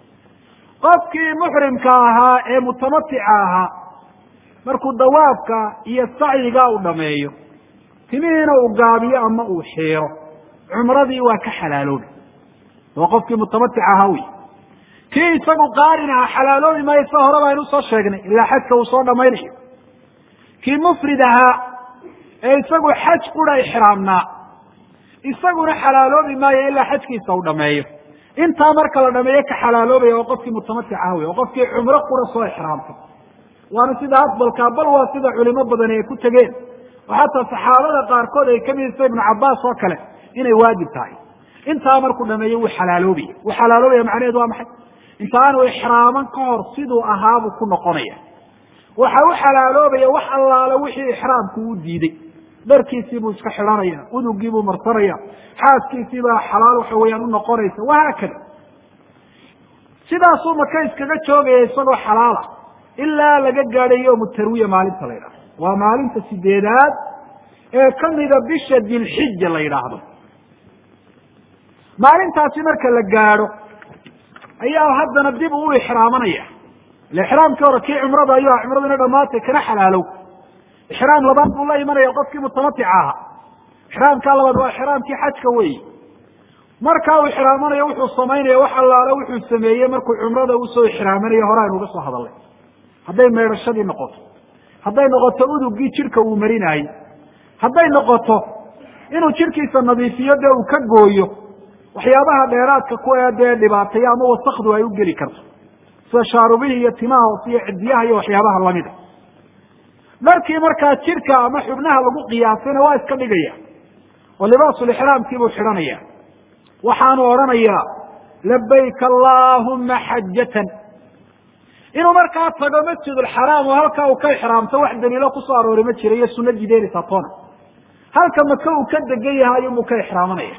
qofkii muxrimka ahaa ee mutamatica ahaa markuu dawaafka iyo sacyiga uu dhameeyo timihiina uu gaabiyo ama uu xiiro cumradii waa ka xalaaloobi waa qofkii mutamatic ahaa wey kii isagu qaarin aha xalaaloobi maayo sida hore baynu usoo sheegnay ilaa xajka uu soo dhamaynayo kii mufrid ahaa ee isagu xaj qura ixraamnaa isaguna xalaaloobi maayo ilaa xajkiisa uu dhameeyo intaa marka la dhameeyo ka xalaaloobaya waa qofkii mutamatic ah wey oo qofkii cumro qura soo ixraamtay waana sida afdalkaa bal waa sida culimo badani ay ku tegeen oo xataa saxaabada qaarkood ay kamid isa ibnu cabaas oo kale inay waajib tahay intaa markuu dhameeyo wuu xalaaloobaya wuu xalaaloobaya macnaheedu waa maxay inta aanu ixraaman ka hor siduu ahaabuu ku noqonaya waxa u xalaaloobaya wax allaale wixii ixraamku u diiday dharkiisii buu iska xidhanaya udugii buu marsanaya xaaskiisii baa xalaal waxa weeyaan unoqonaysa wahaakada sidaasuu maka iskaga joogaya isagoo xalaala ilaa laga gaadhay yowmu tarwiya maalinta la yidhahdo waa maalinta sideedaad ee kamida bisha dilxija la yidhaahdo maalintaasi marka la gaadho ayaa haddana dib uu ixraamanaya ile ixraamkii hore kii cumrada ayuu aha cumradu ina dhamaatay kana xalaalow ixraam labaad buu la imanaya qofkii mutamatica ahaa ixraamkaa labaad waa ixraamkii xajka weyi markaa uu ixraamanayo wuxuu samaynaya wax allaale wuxuu sameeyey markuu cumrada usoo ixraamanayo hore aynu uga soo hadalnay hadday meydhashadii noqoto hadday noqoto udugii jidhka uu marinaayey hadday noqoto inuu jidhkiisa nadiifiyo dee uu ka gooyo waxyaabaha dheeraadka kuwa dee dhibaataya ama wasakdu ay u geli karto sida shaarubihii iyo timaha hoose iyo cidiyaha iyo waxyaabaha lamida dharkii markaa jidhka ama xubnaha lagu qiyaasayna waa iska dhigaya oo libaasulixraamkiibuu xidhanaya waxaanu odhanayaa labayk allaahuma xajatan inuu markaa tago masjidulxaraam oo halkaa uu ka ixraamto wax daliilo kusoo aroori ma jira iyo sunna jideynaysaa toona halka maka uu ka degan yahay ayuunbuu ka ixraamanaya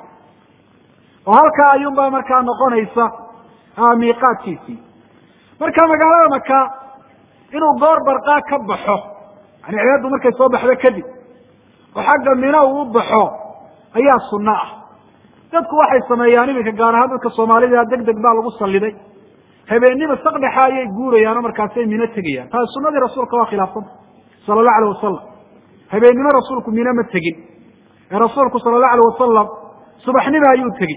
oo halkaa ayuunbaa markaa noqonaysa miiqaadkiisii marka magaalada maka inuu goor barqaa ka baxo yani cibaaddu markay soo baxdo kadib oo xagga mina uu u baxo ayaa sunno ah dadku waxay sameeyaan iminka gaar ahaan dadka soomaalida deg deg baa lagu saliday habeennima sakdhexa ayay guurayaanoo markaasay mino tegayaan taasi sunadii rasuulka waa khilaafsanta sala allahu alayh wasalam habeennimo rasuulku mino ma tegin ee rasuulku sala allahu alayh wasalam subaxnimo ayuu tegi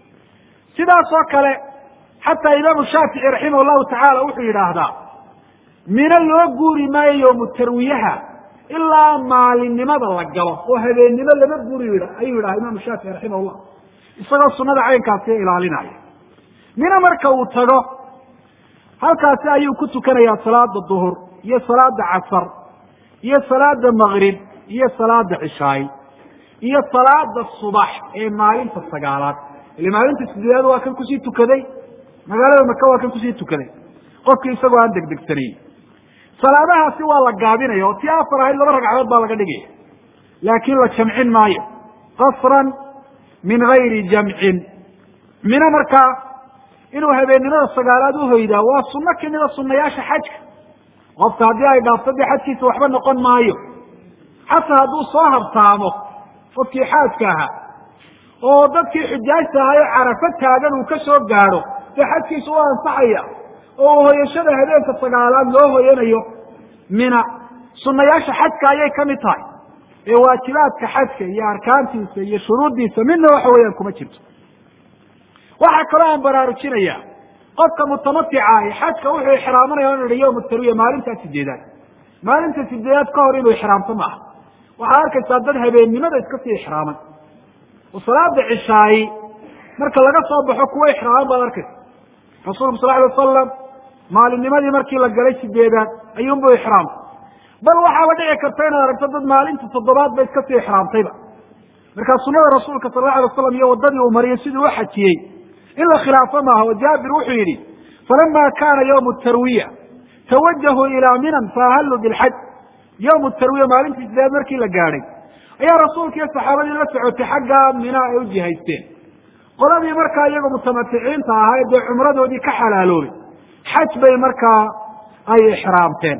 sidaas oo kale xataa imaamu shaafici raximah llahu tacaala wuxuu yidhaahdaa mino loo guuri maayo yoomu tarwiyaha ilaa maalinimada la galo oo habeennimo lama guuri ayuu yidhaha imaamu shaafici raximah llah isagoo sunada caynkaasi ilaalinaya mino marka uu tago halkaasi ayuu ku tukanayaa salaada duhur iyo salaada casar iyo salaada magrib iyo salaada cishaay iyo salaada subax ee maalinta sagaalaad ile maalinta sideedaad waa kan kusii tukaday magaalada maka waa kan kusii tukaday qofkii isagoo aan degdegsanayn salaadahaasi waa la gaabinaya oo tii afar ahayd laba ragcadood baa laga dhigaya laakiin la jamcin maayo qasran min gayri jamcin mino markaa inuu habeennimada sagaalaad uhoydaa waa sunno kamida sunayaasha xajka qofka haddii ay dhaafto dee xajkiisa waxba noqon maayo xataa hadduu soo habtaamo qofkii xaajka ahaa oo dadkii xujaajta ahaa ee carafo taagan uu ka soo gaadho dee xajkiisa u ansaxaya oo hoyashada habeenka sagaalaad loo hoyanayo mina sunayaasha xajka ayay kamid tahay ee waajibaadka xajka iyo arkaantiisa iyo shuruuddiisa midna waxa weeyaan kuma jirto waxaa kaloo aan baraarujinaya qofka mutamatica ahi xajka wuxuu ixraamanaya inu ihi yowma tarwiya maalintaa sideedaad maalinta sideedaad ka hor inuu ixraamto maaha waxaad arkaysaa dad habeennimada iska sii ixraaman oo salaada cishaayi marka laga soo baxo kuwa ixraaman baad arkaysa rasuulku sal alay wasalam maalinnimadii markii la galay sideedaad ayuunbuu ixraamtay bal waxaaba dhici karta inaad aragto dad maalinta toddobaad ba iska sii ixraamtayba markaa sunada rasuulka sal la alay wasalam iyo waddadii uu mariyay siduu u xajiyey in la khilaafo maaha oo jaabir wuxuu yidhi falama kana ywmu tarwiya tawajahuu ilaa minan faahalluu bilxaj yowmu tarwiya maalintii sideed markii la gaadhay ayaa rasuulka iyo saxaabadii la socotay xaggaa mina ay u jihaysteen qoladii markaa iyagoo mutamaticiinta ahaa ee dee cumradoodii ka xalaaloobay xaj bay markaa ay ixraamteen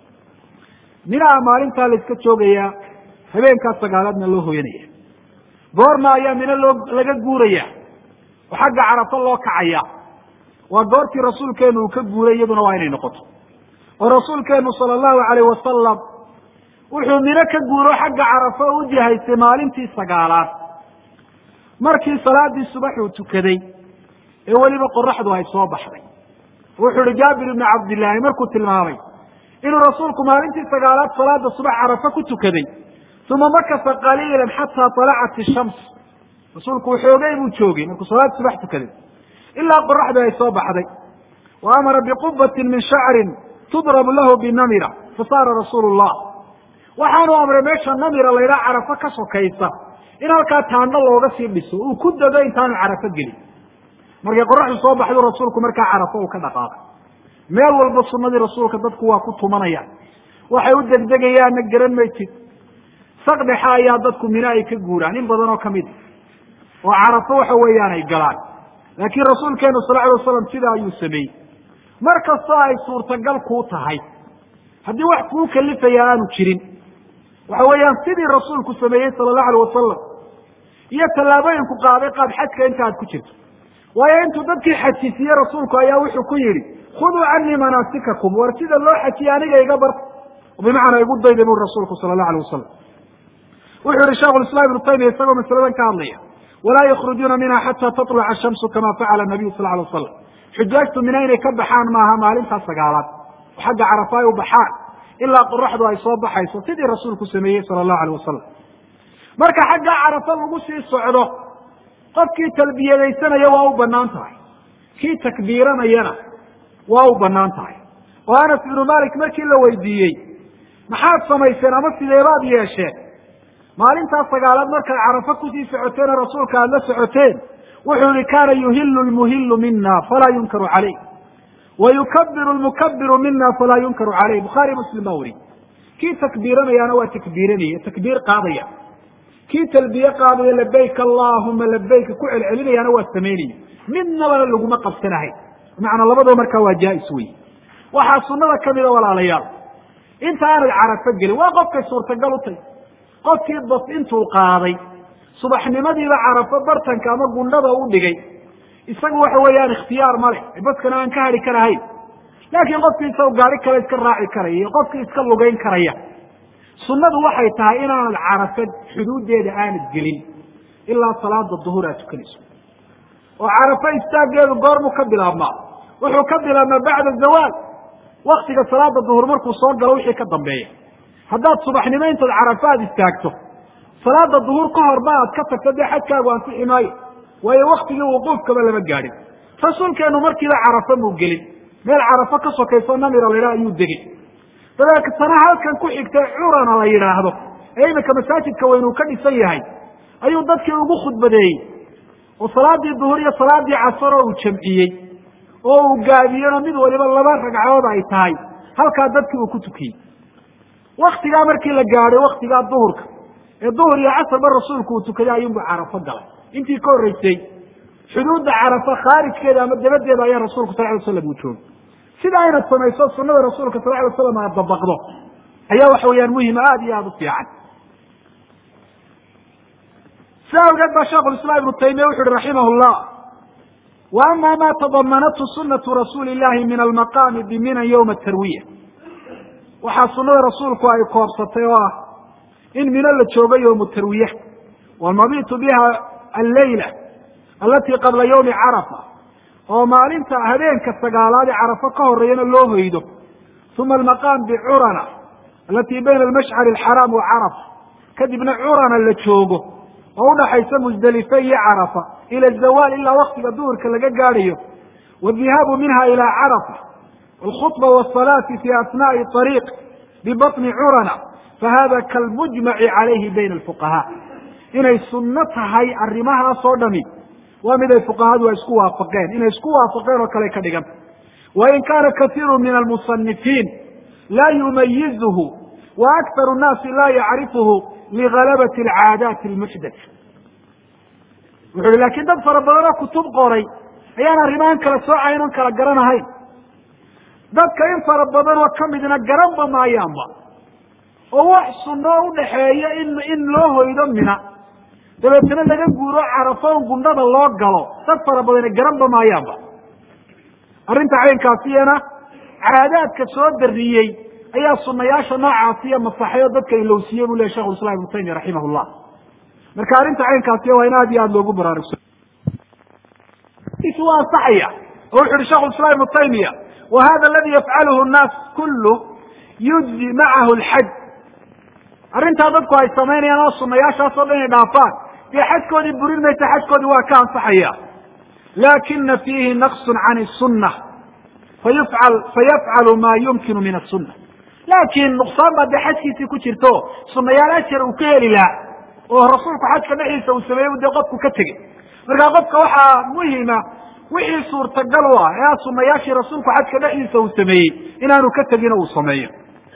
minaha maalintaa la iska joogayaa habeenkaa sagaalaadna loo hoyanaya goorma ayaa mina loo laga guuraya oo xagga carafo loo kacaya waa goortii rasuulkeenu uu ka guuray iyaduna waa inay noqoto oo rasuulkeenu sala allahu alayh wasalam wuxuu mino ka guuro xagga carafo u jihaystay maalintii sagaalaad markii salaadii subax uu tukaday ee weliba qoraxdu ay soo baxday wuxuu ihi jaabir ibnu cabdillaahi markuu tilmaamay inuu rasuulku maalintii sagaalaad salaada subax carafo ku tukaday uma makasa qaliilan xataa talacat ishams rasuulku waxoogay buu joogay markuu salaad subax tukaday ilaa qoraxdii ay soo baxday wa amara biqubatin min shacrin tudrabu lahu binamira fasaara rasuulu llah waxaanu amray meesha namira laydhaha carafo ka sokaysa in halkaa taandho looga sii dhiso uu ku dego intaanu carafo gelin markay qoraxdu soo baxdu rasuulku markaa carafo uu ka dhaqaaqay meel walba sunadii rasuulka dadku waa ku tumanayaan waxay u degdegayaanna garan maytid sakdhexa ayaa dadku mino ay ka guuraan in badan oo kamid a oo carafo waxa weeyaan ay galaan laakiin rasuulkeenu sal alay wasalam sidaa ayuu sameeyey mar kastoo ay suurtagal kuu tahay haddii wax kuu kalifaya aanu jirin waxa weeyaan sidii rasuulku sameeyey sala allahu alay wasalam iyo tallaabooyinku qaaday qaad xajka inta aad ku jirto waayo intuu dadkii xajisiiye rasuulku ayaa wuxuu ku yidhi khuduu canii manaasikakum war sida loo xajiye aniga iga barta bimacnaa igu dayda buri rasuulku sala allahu alay wasalam wuxuu yihi shekhu islam ibnu taymiya isagoo masaladan ka hadlaya walaa yakhrujuuna minha xata tatluca ashamsu kama facala nabiyu sal alay wasalam xujaajtu mina inay ka baxaan maaha maalintaa sagaalaad oo xagga carafa ay u baxaan ilaa qoraxdu ay soo baxayso sidii rasuulku sameeyey sala allahu alay wasalam marka xaggaa carafa lagu sii socdo qofkii talbiyadaysanaya waa u banaan tahay kii takbiiranayana waa u banaan tahay oo anas ibnu malik markii la weydiiyey maxaad samayseen ama sideebaad yeesheen maalintaas sagaalaad markaad carafa kusii socoteen oo rasuulka aada la socoteen wuxuu yihi kaana yuhilu lmuhilu mina falaa yunkaru caleyh wa yukabiru lmukabiru mina falaa yunkaru caleyh bukhaari muslim baa weri kii takbiiranayaana waa takbiiranaya takbiir qaadaya kii talbiye qaadaya labayk allahuma labayka ku celcelinayaana waa samaynaya midnabana laguma qabsanahay macnaa labadaba markaa waa jaa-is wey waxaa sunada kamida walaalayaal inta aanad carafo gelin waa qofkay suurtagal u tahy qofkii bas intuu qaaday subaxnimadiiba carafo bartanka ama gundhada u dhigay isagu waxa weeyaan ikhtiyaar ma leh baskana aan ka hadhi karahayn laakiin qofkii isagu gaari kale iska raaci karaya iyo qofkii iska lugayn karaya sunnadu waxay tahay inaanad carafo xuduuddeeda aanad gelin ilaa salaada duhur aad tukanayso oo carafo istaaggeedu goormuu ka bilaabmaa wuxuu ka bilaabmaa bacda zawaal waktiga salaada duhur markuu soo galo wixii ka dambeeya haddaad subaxnimo intaad carafo aad istaagto salaada duhur ka horba aad ka tagto dee xajkaagu ansixi maayo waayo waktigii wuquufkaba lama gaadhin rasuulkeenu markiiba carafo muu gelin meel carafo ka sokayso namira laydhaha ayuu degey dabeetana halkan ku xigtay curana la yidhaahdo ee iminka masaajidka weynuu ka dhisan yahay ayuu dadkii ugu khudbadeeyey oo salaadii duhur iyo salaadii casaroo uu jamciyey oo uu gaabiyeno mid waliba laba ragcadood ay tahay halkaa dadkii uu ku tukiyey waktigaa markii la gaadhay waktigaa duhurka ee duhur iyo casarba rasuulku uu tukaday ayuunbu carafo galay intii ka horreysay xuduudda carafo khaarijkeeda ama dabadeeda ayaa rasuulku sal ly slam uu joogay sida aynad samayso sunada rasuulka sal ly slam aad dabaqdo ayaa waxa weeyaan muhima aada iyo aada u fiican si awgeed baa sheikhu islam ibnu taymiya wuxu uhi raximah llah wa ama ma tadamanathu sunatu rasuuli llahi min almaqaami biminan yowma tarwiya waxaa sunada rasuulku ay koobsatay oo ah in mino la joogo yowmu tarwiya walmabitu biha alleyla alati qabla yawmi carafa oo maalinta habeenka sagaalaad ee carafo ka horeeyana loo hoydo uma almaqaam bicurana alati bayna almashcari alxaraam wa carafa kadibna curana la joogo oo udhaxaysa musdelife iyo carafa ila zawaal ilaa waktiga duhurka laga gaadhayo wadihaabu minha ila carafa alkhutba wasalaati fi asnaai ariiq bibaطni curana fahada kalmujmaci calayhi bayna alfuqahaa inay sunno tahay arrimahaas oo dhami waa mid ay fuqahadu ay isku waafaqeen inay isku waafaqeen oo kale ka dhiganta wain kaana kaiiru min almusanifiin laa yumayizuhu wa akharu nnaasi laa yacrifuhu ligalabati alcaadaati almuxdatha wuxu uhi lakin dad fara badanoo kutub qoray ayaan arrimahan kala soocayn on kala garanahayn dadka in fara badan oo kamidna garanba maayaanba oo wax sunno udhaxeeya in in loo hoydo mina dabeetana laga guuro carafoon gundhada loo galo dad fara badane garanba maayaanba arrinta caynkaasiyana caadaadka soo dariyey ayaa sunayaasha noocaasiya masaxay oo dadka ilowsiiyey buu lehy shekhu islam ibnu taymiya raximah llah marka arrinta caynkaasiya waa in aad iyo aada loogu baraarugso waa ansaxaya oo wuxu uhi shekhu islam ibnu taymiya wa hada aladi yafcaluhu nnaas kullu yujzi macahu lxaj arrintaa dadku ay samaynayaan oo sunayaashaasoo dhan ay dhaafaan dee xajkoodii burin maysa xajkoodii waa ka ansaxaya lakina fiihi naqsun can sunna fayufcal fayafcalu maa yumkinu min asunna laakiin nuqsaan baa dee xajkiisii ku jirto sunayaal ajar uu ka heli lahaa oo rasuulku xajka dhexdiisa uu sameeyey dee qofku ka tegey markaa qofka waxaa muhima wixii suurtagal u ah ee sunayaashii rasuulku xajka dhexdiisa uu sameeyey inaanu ka tegin oo uu sameeyo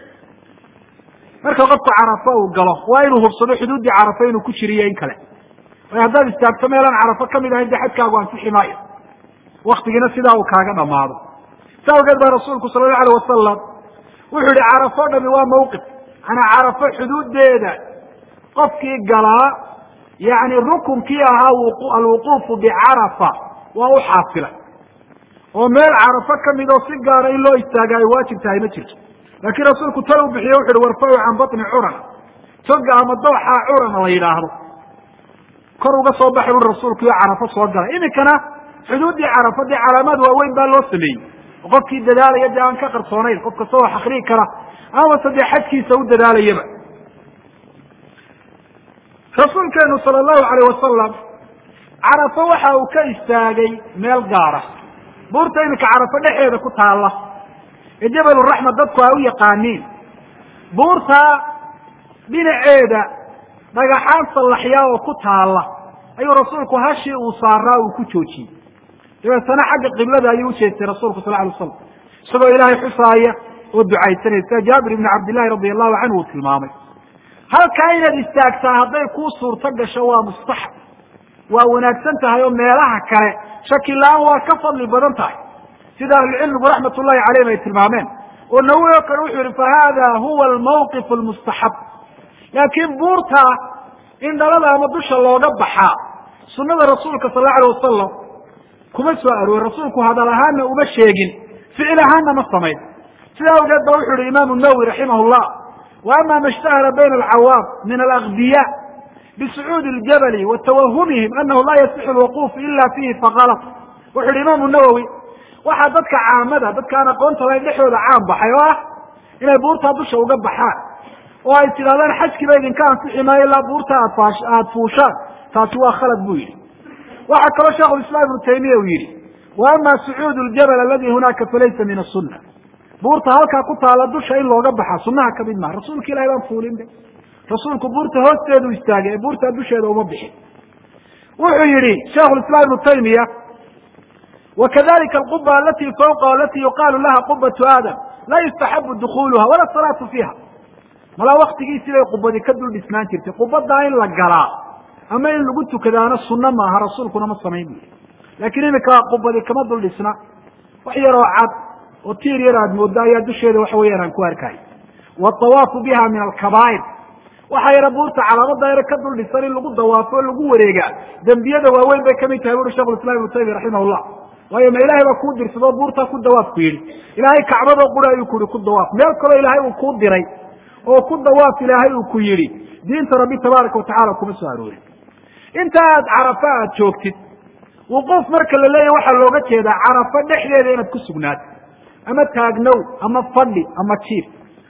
marka qofku carafo uu galo waa inuu hubsado xuduuddii carafo inuu ku jiriyo in kale way haddaad istaagto meelaan carafo kamid ahayn dee xajkaagu ansixi maayo waktigiina sidaa uu kaaga dhamaado sa awgeed baa rasuulku sala allahu alayh wasalam wuxuu yihi carafo dhami waa mawqif manaa carafo xuduudeeda qofkii galaa yani rukunkii ahaa alwuquufu bicarafa waa u xaasilay oo meel carafo kamid oo si gaara in loo istaaga ay waajib tahay ma jirto laakiin rasuulku tal u bixiye wuxu uhi warfacu can batni curana toga ama dooxaa curana la yidhaahdo kor uga soo baxay ui rasuulku iyo carafo soo galay iminkana xuduuddii carafo dee calaamaad waaweyn baa loo sameeyey oo qofkii dadaalaya dee aan ka qarsoonayn qof kasta oo akriyi kara amase dee xajkiisa u dadaalayaba rasuulkeenu sala allahu alayh wasalam carafo waxa uu ka istaagay meel gaara buurta iminka carafo dhexeeda ku taalla ee jabaluraxma dadku ay u yaqaaniin buurta dhinaceeda dhagaxaan sallaxyaa oo ku taalla ayuu rasuulku hashii uu saaraa uu ku joojiyey dabeetana xagga qiblada ayuu ujeestay rasuulku sal alay slam isagoo ilaahay xusaaya oo ducaysanaya sida jaabir ibni cabdillahi radi allahu canhu uu tilmaamay halkaa inaad istaagtaa hadday kuu suurto gasho waa mustaxab waa wanaagsan tahay oo meelaha kale shaki la-aan waa ka fadli badan tahay sida ahlucilmigu raxmat ullahi caleyhim ay tilmaameen oo nawi oo kale wuxuu yihi fahada huwa almawqif almustaxab laakiin buurta in dhalada ama dusha looga baxaa sunada rasuulka sal alla alay wasalam kuma soo aroorin rasuulku hadal ahaana uma sheegin ficil ahaana ma samayn sida awgeed ba wuxu yihi imaamu nawowi raximah llah wa ama ma ishtahara bayna alcawaam min alagbiya bisucuudi ljabali wa tawahumihim anahu laa yasixu lwuquuf ila fihi fakalat wuxu yihi imaamu nawowi waxaa dadka caamada dadka aan aqoonta lahayn dhexdooda caan baxay oo ah inay buurtaa dusha uga baxaan oo ay tidhahdaan xajkiiba idinka ansixi maayo ilaa buurta aad aada fuushaan taasi waa khalad buu yidhi waxaa kaloo sheikhu islam ibnu taymiya uu yidhi wa ama sucuud ljabal aladi hunaaka falaysa min asuna buurta halkaa ku taala dusha in looga baxa sunaha kamid maha rasuulka ilahi baan fuulin be rasuulku buurta hoosteedu istaagay ee buurtaa dusheeda uma bixin wuxuu yihi sheikhu islam ibnu taymiya wakadalika alquba alati fawqa alati yuqaalu laha qubatu aadam laa yustaxabu dukuluha wala salaatu fiiha malaa waktigiisii bay qubadi ka dul dhisnaan jirtay qubadaa in la galaa ama in lagu tukadaana sunno maaha rasuulkuna ma samayn bu laakiin imika qubadi kama dul dhisna wax yaroo cad oo tiir yar aad moodo ayaa dusheeda waxa weeyaan aan ku arkay waawaafu biha min alkabaa'ir waxaa yara buurta calaamada yare ka dul dhisan in lagu dawaafo o lagu wareegaa dembiyada waaweyn bay kamid tahay buri shekhu islam ibnu taymiya raximah llah waayo ma ilahay baa kuu dirsadoo buurtaa ku dawaaf ku yidhi ilaahay kacbadoo qura ayuu ku yihi ku dawaaf meel kaloo ilaahay uu kuu diray oo ku dawaaf ilaahay uu ku yidhi diinta rabbi tabaaraka watacala kuma soo aroorin inta aad carafa aad joogtid wuquuf marka la leeyahy waxaa looga jeedaa carafo dhexdeeda inaad ku sugnaato ama taagnow ama fadhi ama jiif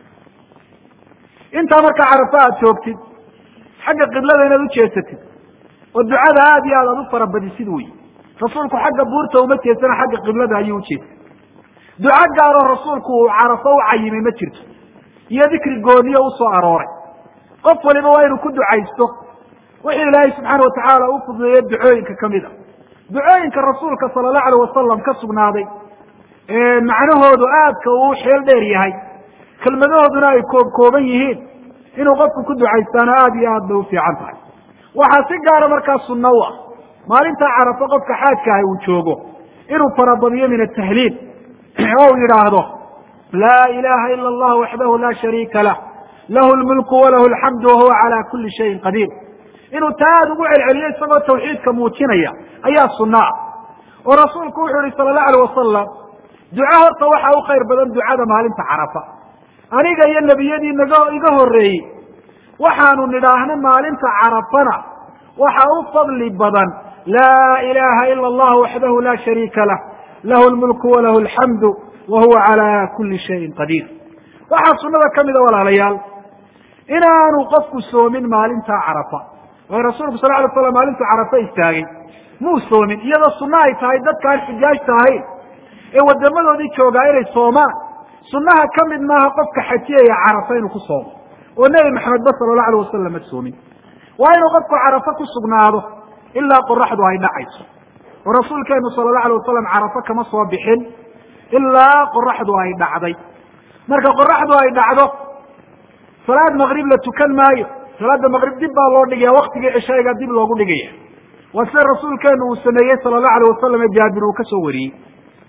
intaa markaa carafo aad joogtid xagga qiblada inaad ujeesatid oo ducada aad iyo aad aad u farabadisid wey rasuulku xagga buurta uma jeesana xagga qiblada ayuu ujeestay duco gaaroo rasuulku uu carafo u cayimay ma jirto iyo dikri gooniyo usoo arooray qof waliba waa inuu ku ducaysto wixii ilaahay subxaana watacaala u fududeeye ducooyinka kamid a ducooyinka rasuulka sala allahu alayh wasalam ka sugnaaday ee macnahoodu aadka uu xeel dheer yahay kelmadahooduna ay koob kooban yihiin inuu qofku ku ducaystaano aada iyo aad bay u fiican tahay waxaa si gaara markaa sunno u ah maalintaa carafo qofka xaajka ahi uu joogo inuu farabadiyo min atahliil oo u yidhaahdo laa ilaha ila allah waxdahu la shariika lah lahu lmulku walahu alxamdu wahuwa cala kuli shayin qadiir inuu taa aada ugu celceliyo isagoo tawxiidka muujinaya ayaa sunno ah oo rasuulku wuxuu yihi sala allahu alayh wasalam duco horta waxaa u khayr badan ducada maalinta carafa aniga iyo nebiyadii naga iga horreeyey waxaanu nidhaahna maalinta carafana waxa u fadli badan laa ilaha ila allah waxdahu la shariika lah lahu lmulku walahu alxamdu wa huwa cala kuli shayin qadiir waxaa sunada kamida walaalayaal inaanu qofku soomin maalinta carafa waayo rasuulku sal lay slam maalintu carafa istaagay muu soomin iyadoo sunno ay tahay dadkaan xujaajta ahayn ee wadamadoodii joogaa inay soomaan sunnaha ka mid maaha qofka xajiyaya carafa inuu ku soomo oo nebi maxamed ba sala allahu alayh wasalam ma soomin waa inuu qofku carafa ku sugnaado ilaa qoraxdu ay dhacayso oo rasuulkeenu sala allahu alay wasalam carafa kama soo bixin ilaa qoraxdu ay dhacday marka qoraxdu ay dhacdo salaad maqrib la tukan maayo salaada maqrib dib baa loo dhigaya waktigii cishayga dib loogu dhigaya waa sida rasuulkeenu uu sameeyey sala allahu alayh wasalam ee jaabir uu ka soo wariyey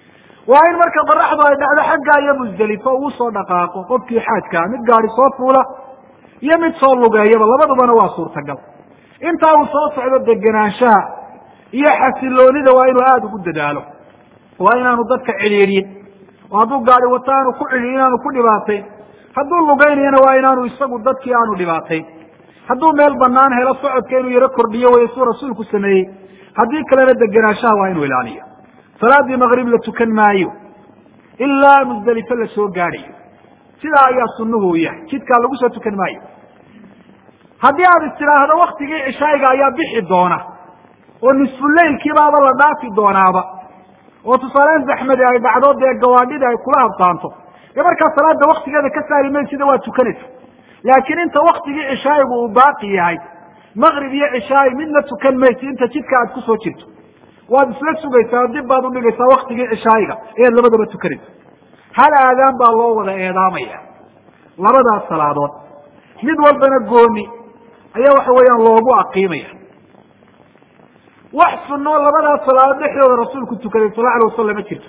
waa in marka qoraxdu ay dhacdo xaggaa iyo musdelifo uu soo dhaqaaqo qofkii xaajkaa mid gaadi soo fuula iyo mid soo lugeeyaba labadubana waa suurtagal intaa uu soo socdo degenaanshaha iyo xasiloonida waa inuu aada ugu dadaalo waa inaanu dadka cidhiidhin oo hadduu gaadi wato aanu ku cidhiidhin aanu ku dhibaatayn hadduu lugeynayana waa inaanu isagu dadkii aanu dhibaatayn hadduu meel banaan helo socodka inuu yaro kordhiyo way suu rasuulku sameeyey haddii kalena degenaanshaha waa inuu ilaaliyo salaadii maqrib la tukan maayo ilaa musdelifo la soo gaadhayo sidaa ayaa sunuhu u yahay jidkaa lagu soo tukan maayo haddii aad istidhaahdo waktigii cishaayiga ayaa bixi doona oo nisfuleylkiibaaba la dhaafi doonaaba oo tusaalean zaxmadi ay dhacdo dee gawaadhida ay kula habtaanto dee markaa salaada waktigeeda ka saari maysida waa tukanaysa laakiin inta waktigii cishaayigu uu baaqi yahay maqrib iyo cishaayi midna tukan maysi inta jidka aad kusoo jirto waad isla sugaysaa dib baad udhigaysaa waktigii cishaayiga ayaad labadaba tukanaysa hal aadaan baa loo wada eedaamaya labadaas salaadood mid walbana gooni ayaa waxa weeyaan loogu aqiimaya wax sunoo labadaas salaadood dhexdooda rasuulku tukaday sal alay wasalam ma jirto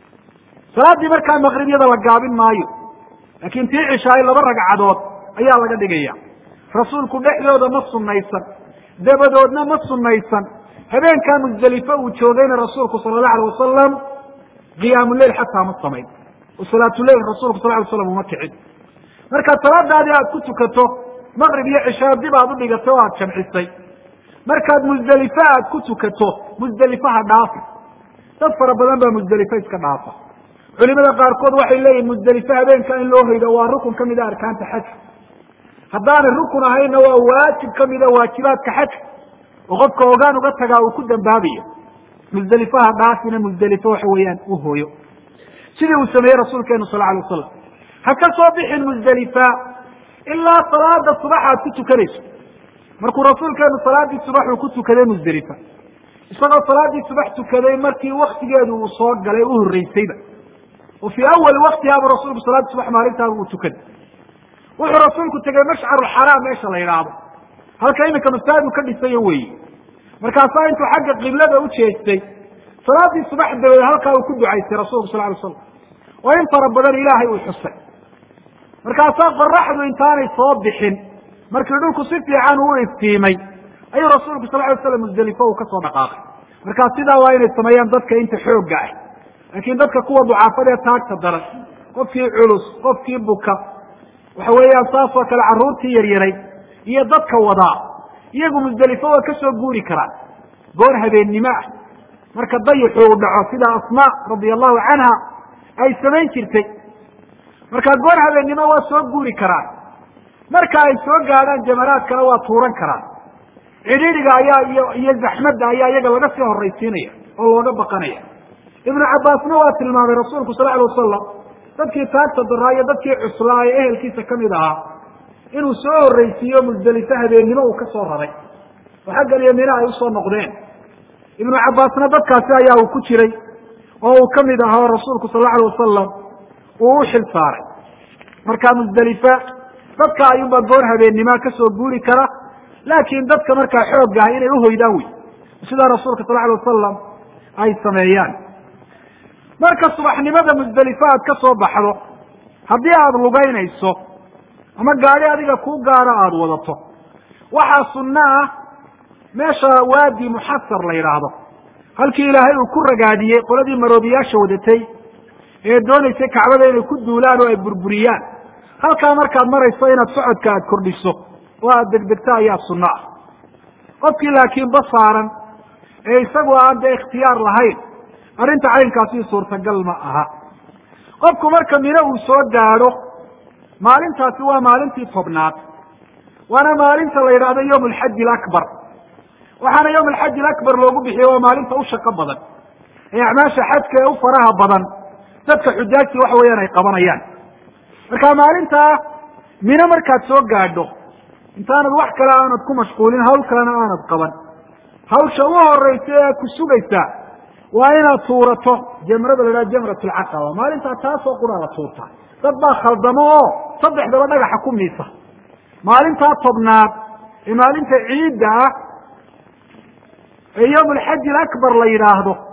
salaaddii markaa maqribyada la gaabin maayo laakiin tii cishaayo laba ragcadood ayaa laga dhigaya rasuulku dhexdooda ma sunaysan dabadoodna ma sunaysan habeenkaa musdelifo uu joogayna rasuulku sala allahu alay wasalam qiyaamuleil xataa ma samayn oo salaatuleil rasuulku sal ly slam uma kicin marka salaadaadii aad ku tukato maqrib iyo cishaa dib aad udhigatay oo aad jamcisay markaad musdelifo aad ku tukato musdelifaha dhaafi dad fara badan baa musdelifo iska dhaafa culimada qaarkood waxay leeyihin musdelifo habeenka in loo hoydo waa rukun kamida arkaanta xajka haddaanay rukun ahayna waa waajib kamida waajibaadka xajka oo qofka ogaan uga tagaa uu ku dambaabayo musdelifaha dhaafina musdelifo waxa weeyaan u hooyo sidii uu sameeyey rasuulkeenu sal alay wasalam ha ka soo bixin musdelifa ilaa salaada subax aad ku tukanayso markuu rasuulkeenu salaadii subax uu ku tukaday musdelifa isagoo salaadii subax tukaday markii waktigeedu uu soo galay u horreysayba oo fii awali waktihaaba rasuulku salaadii subax maalintaaba uu tukaday wuxuu rasuulku tegey mashcarulxaraam meesha la yidhaahdo halka iminka masaajidu ka dhisayo weeye markaasaa intuu xagga qiblada u jeestay salaadii subax dabadeed halkaa uu ku ducaystay rasulku sal lay slam oo in fara badan ilaahay uu xusay markaasaa qoraxdu intaanay soo bixin markii dhulku si fiican uu iftiimay ayuu rasuulku sal lay slam musdelifo uu kasoo dhaqaaqay markaa sidaa waa inay sameeyaan dadka inta xoogga ah laakiin dadka kuwa ducaafada ee taagta daran qofkii culus qofkii buka waxa weeyaan saas oo kale carruurtii yaryaray iyo dadka wadaa iyagu musdelifo waa ka soo guuri karaan goor habeennimo ah marka dayixu uu dhaco sida asmaa radia allahu canha ay samayn jirtay marka goor habeennimo waa soo guuri karaan marka ay soo gaadhaan jamaraadkana waa tuuran karaan cidhiidhiga ayaa iyo iyo zaxmadda ayaa iyaga laga sii horraysiinaya oo looga baqanaya ibnu cabbaasna waa tilmaamay rasuulku sal alay wasalam dadkii taagta daraa iyo dadkii cuslaa ee ehelkiisa kamid ahaa inuu soo horreysiiyo musdelifo habeennimo uu ka soo raray oo xaggan iyo mina ay usoo noqdeen ibnu cabbaasna dadkaasi ayaa uu ku jiray oo uu kamid ahaa oo rasuulku sal alay wasalam uu u xil saaray marka musdelifa dadka ayuunbaa goor habeennimoa kasoo guuri kara laakiin dadka markaa xoogga ah inay uhoydaan wey sidaa rasuulka sal alay wasalam ay sameeyaan marka subaxnimada musdelifo aad ka soo baxdo haddii aada lugaynayso ama gaadi adiga kuu gaaro aada wadato waxaa sunno ah meesha waadi muxasar la yidhaahdo halkii ilaahay uu ku ragaadiyey qoladii maroobiyaasha wadatay ee doonaysay kacbada inay ku duulaan oo ay burburiyaan halkaa markaad marayso inaad socodka aada kordhiso oo aada degdegto ayaa sunno ah qofkii laakiin ba saaran ee isagu aan dee ikhtiyaar lahayn arrinta caynkaasi suurtagal ma aha qofku marka mino uu soo gaadho maalintaasi waa maalintii tobnaad waana maalinta la yidhaahdo yowm alxaji alakbar waxaana yowm alxaji alakbar loogu bixiye waa maalinta u shaqo badan ee acmaasha xajka ee u faraha badan dadka xujaajtii waxa weeyaan ay qabanayaan marka maalintaa mino markaad soo gaadho intaanad wax kale aanad ku mashquulin hawl kalena aanad qaban hawsha u horeysa ee ku sugaysaa waa inaad tuurato jamrada la idhaha jamrat alcaqaba maalintaa taasoo quraa la tuurtaa dad baa khaldamo oo saddexdaba dhagaxa ku miisa maalintaa tobnaad ee maalinta ciidda ah ee yowm alxaji alakbar la yidhaahdo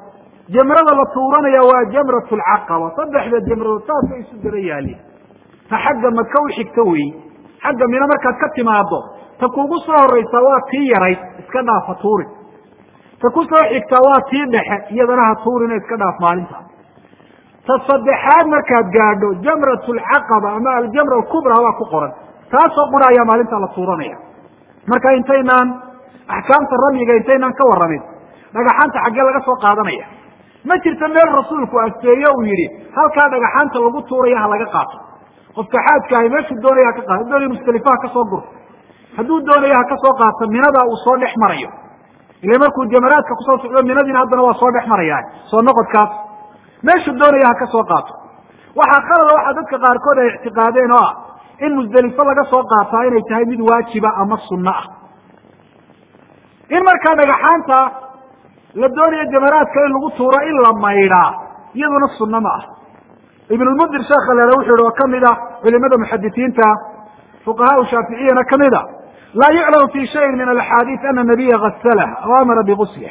jamrada la tuuranaya waa jamrat lcaqaba saddexda jamradood saasay isu daba yaaliin ta xagga maka u xigta wey xagga mina markaad ka timaado ta kugu soo horeysaa waa tii yarayd iska dhaafa tuurin ta ku soo xigtaa waa tii dhexe iyadana ha tuurina iska dhaaf maalinta ta saddexaad markaad gaadho jamrat lcaqaba ama aljamra alkubra waa ku qoran taasoo qura ayaa maalinta la tuuranaya marka intaynaan axkaamta ramyiga intaynaan ka warramin dhagaxaanta xaggee laga soo qaadanaya ma jirto meel rasuulku asteeyo uu yidhi halkaa dhagaxaanta lagu tuuraya ha laga qaato qofka xaajka ahi meeshuu doonaya haka qaato doonaya musdalifa ha ka soo gurto hadduu doonayo ha ka soo qaato minada uu soo dhex marayo ila markuu jamaraadka kusoo socdo minadiina haddana waa soo dhex maraya soo noqodkaas meeshuu doonaya ha ka soo qaato waxaa khalada waxaa dadka qaarkood ay ictiqaadeen oo ah in musdelifo laga soo qaataa inay tahay mid waajiba ama sunno ah in markaa dhagaxaanta la doonayo jamaraadka in lagu tuuro in la maydhaa iyaduna sunno ma ah ibnulmundir sheekha lele wuxu yihi oo kamid ah culimada muxadisiinta fuqahaa shaaficiyana kamid a laa yuclamu fi shayin min alaxaadiis ana nabiya gasalaha aw amara bigusliha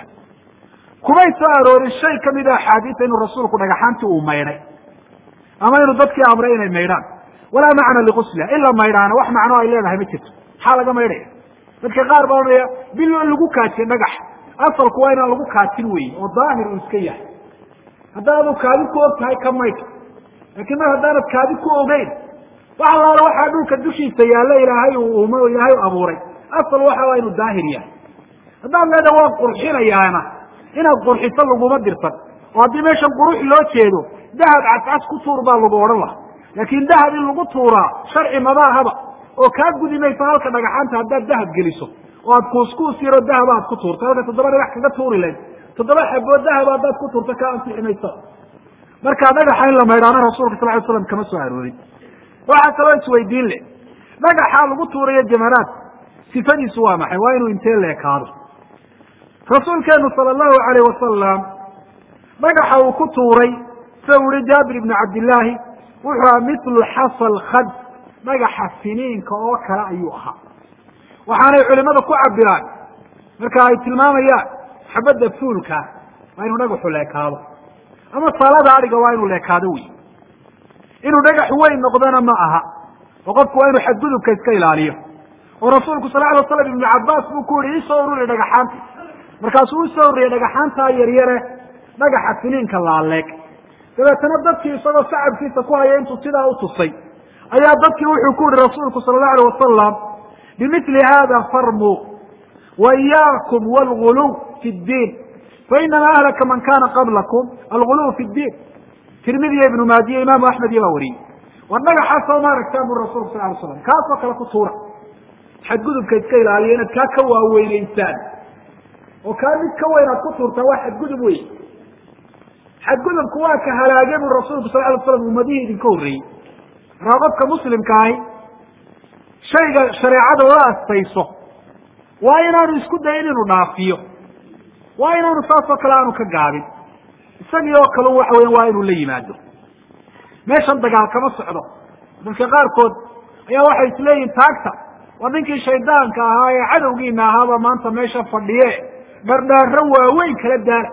kumay soo aroorin shay kamida axaadiisa inuu rasuulku dhagaxaantii uu maydhay ama inuu dadkii amray inay maydhaan walaa macna ligusliha in la maydhaana wax macno ay leedahay ma jirto maxaa laga maydhaya dadka qaar baa odhanaya bil in lagu kaajiye dhagax asalku waa inaan lagu kaajin wey oo daahir uu iska yahay haddaadu kaadi ku og tahay ka maydh laakiin mar haddaanad kaadi ku ogeyn wax allaala waxaa dhulka dushiisa yaalla ilaahay uu uumo ilaahay u abuuray asal waxa waa inuu daahir yahay haddaad leedaha waan qurxinayaana inaad qurxiso laguma dirsan oo haddii meeshan qurux loo jeedo dahab cascas ku tuur baa lagu odhan laha laakiin dahab in lagu tuuraa sharci mabaahaba oo kaa gudi mayso halka dhagaxaanta haddaad dahab geliso oo aad kuuskuus yaro dahaba aad ku tuurto halka toddoba dhagax kaga tuuri layd toddoba xabood dahaba haddaad ku tuurto ka ansixi mayso marka dhagaxa in la maydhaano rasuulka sal ly slam kama soo aroorin waxaa kaloo isweydiin leh dhagaxa lagu tuurayo jamaraad sifadiisu waa maxay waa inuu intee leekaado rasuulkeenu sala allahu alayh wasalam dhagaxa uu ku tuuray sida uu yihi jaabir ibnu cabdillaahi wuxuu aha mitlu xasal khad dhagaxa siniinka oo kale ayuu ahaa waxaanay culimada ku cabiraan marka ay tilmaamayaan xabadda fuulka waa inuu dhagaxu leekaado ama salada adhiga waa inuu leekaado wey inuu dhagax weyn noqdona ma aha oo qofku waa inuu xadgudubka iska ilaaliyo oo rasuulku sal ly waslam ibnu cabaas buu ku yihi isoo ururi dhagaxaanta markaasuu usoo ururiyay dhagaxaantaa yaryare dhagaxa siniinka laaleeg dabeetana dadkii isagoo sacabkiisa ku haya intuu sidaa u tusay ayaa dadkii wuxuu ku yihi rasuulku sala allahu alay wasalam bimili hada farmuu wa iyaakum wlguluw fi ddiin fainama ahlaka man kana qablakum alguluw fi ddiin tirmidiya ibnu maajiya imaamu axmed iyo baa wariyey war dhagaxaasoo maaragtaan bu rasulku sal ly slam kaasoo kale ku tuura xadgudubka iska ilaaliya inaad kaa ka waaweyneysaan oo kaa mid ka weyn aad ku tuurtaa waa xadgudub wey xadgudubku waa ka halaage bu rasuulku sal ly slam ummadihii idinka horreeyey markaa qofka muslimka ahi shayga shareecada la astayso waa inaanu isku dayin inuu dhaafiyo waa inaanu saasoo kale aanu ka gaabin isagii oo kale waxa weya waa inuu la yimaado meeshan dagaal kama socdo dadka qaarkood ayaa waxay isleeyihin taagta waa ninkii shaydaanka ahaa ee cadowgiina ahaaba maanta meesha fadhiye dhardhaaro waaweyn kala daala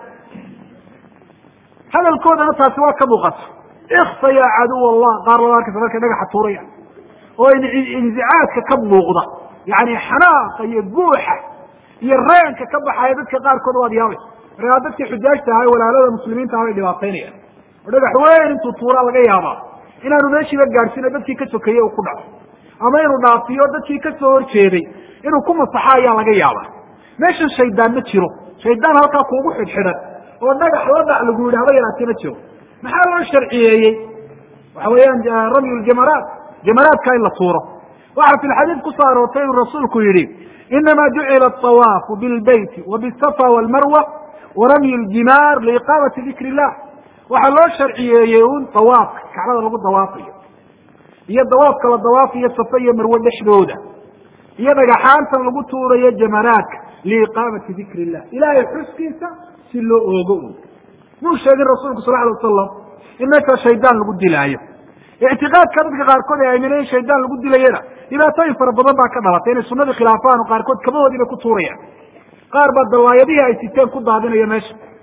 hadalkoodana taasi waa ka muuqata ikfa ya caduw allah qaar laba arkaysa markay dhagaxa tuuraya oo inzicaadka ka muuqda yani xanaaqa iyo buuxa iyo reenka ka baxaya dadka qaarkood waad yaabaysa markaa dadkii xujaajta ahaa walaalada muslimiinta ah bay dhibaataynayaan oo dhagax weyn intuu tuuraa laga yaabaa inaanu meeshiiba gaadhsiino dadkii ka sokeeye uu ku dhaco ama inuu dhaafiyo dadkii ka soo horjeeday inuu ku masaxo ayaa laga yaabaa meeshan shaydaan ma jiro shaydaan halkaa kuugu xidhxidhan oo dhagax la dhac lagu yidhi haba yaraatee ma jiro maxaa loo sharciyeeyey waxa weeyaan ramyu ljamaraat jamaraadka in la tuuro waxaa fi lxadiid kusoo aroortay inuu rasuulku yihi inama jucila aawaafu bilbeyti wa bisafa walmarwa waramyu ljimaar liiqaamati dikr illah waxaa loo sharciyeeyey un dawaafka kacbada lagu dawaafayo iyo dawaafka la dawaafayo safa iyo marwe dhexdooda iyo dhagaxaantan lagu tuurayo jamaraadka liiqaamati dikr illah ilahay xuskiisa si loo oogo un muu sheegin rasuulku sal alay wasalam in meeshaa shaydaan lagu dilaayo ictiqaadka dadka qaarkood ay aamineen in shaydaan lagu dilayana dhibaatooyin fara badan baa ka dhalatay inay sunadii khilaafaan oo qaarkood kabahoodiibay ku tuurayaan qaar baa dawaayadihii ay siteen ku daadinaya meesha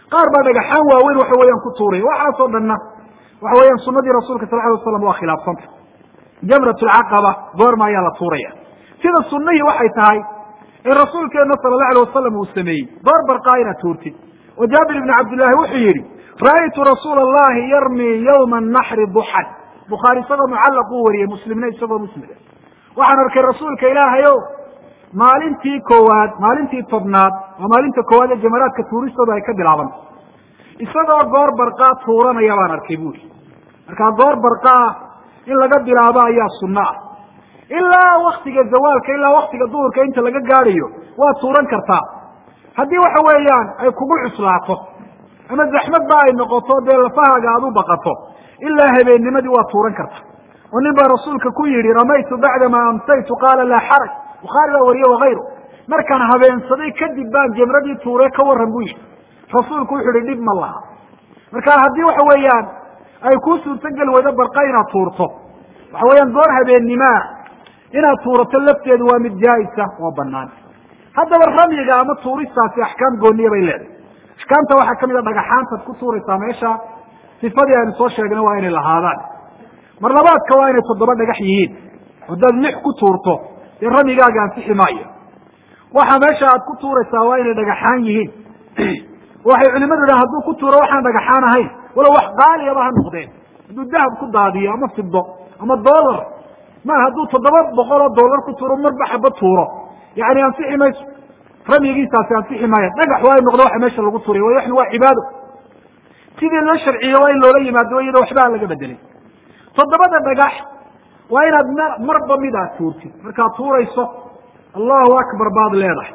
qaar baa dhagaxaan waaweyn waxa weeyaan ku tuuraya waxaasoo dhanna waxa weeyaan sunadii rasuulka sal alay waslam waa khilaafsanta jamrat lcaqaba goorma ayaa la tuuraya sida sunihii waxay tahay in rasuulkeena sala allahu alay wasalam uu sameeyey goor barqaa inaad tuurtid oo jaabir ibni cabdillahi wuxuu yidhi ra'aytu rasuula allahi yarmi yawma naxri duxan bukhaari isagoo mucallaq uu wariyey muslimna isagoo muslima waxaan arkay rasuulka ilaahay o maalintii koowaad maalintii tobnaad waa maalinta koowaad ee jamaraadka tuuristooda ay ka bilaabanta isagoo goor barqaa tuuranaya baan arkay buuri markaa goor barqaa in laga bilaabo ayaa sunno ah ilaa waktiga zawaalka ilaa waktiga duhurka inta laga gaadhayo waa tuuran kartaa haddii waxa weeyaan ay kugu cuslaato ama zaxmad ba ay noqoto dee lafahaaga aad u baqato ilaa habeennimadii waa tuuran karta oo nin baa rasuulka ku yidhi ramaytu bacdama amsaytu qaala laa xaraj bukhaari baa wariye wakayru markaan habeensaday kadib baan jamradii tuure ka warran buu yidhi rasuulku wuxu uhi dhib ma laha marka haddii waxa weeyaan ay kuu suurtogeli weydo barqa inaad tuurto waxa weeyaan goor habeennimaa inaad tuurato lafteedu waa mid jaa-isa oo banaan haddaba ramyiga ama tuuristaasi axkaam gooniya bay leedahay axkaamta waxaa kamid a dhagaxaantaad ku tuuraysaa meesha sifadii aynu soo sheegnay waa inay lahaadaan mar labaadka waa inay toddoba dhagax yihiin haddaad lix ku tuurto dee ramyigaaga ansixi maayo waxa meesha aad ku tuuraysaa waa inay dhagaxaan yihiin waxay culimadu yidhaha hadduu ku tuuro waxaan dhagaxaan ahayn walow wax qaaliyaba ha noqdeen hadduu dahab ku daadiyo ama fido ama dollar ma hadduu toddoba boqol oo dollar ku tuuro marba xaba tuuro yani ansixi mayso ramyigiisaasi ansixi maayo dhagax waa in noqdo waxa meesha lagu tuuray way waxna waa cibaado sidii loo sharciyo waa in loola yimaado iyadoo waxba aan laga bedelin toddobada dhagax waa inaad m marba mid aad tuurtid markaad tuurayso allahu akbar baad leedahay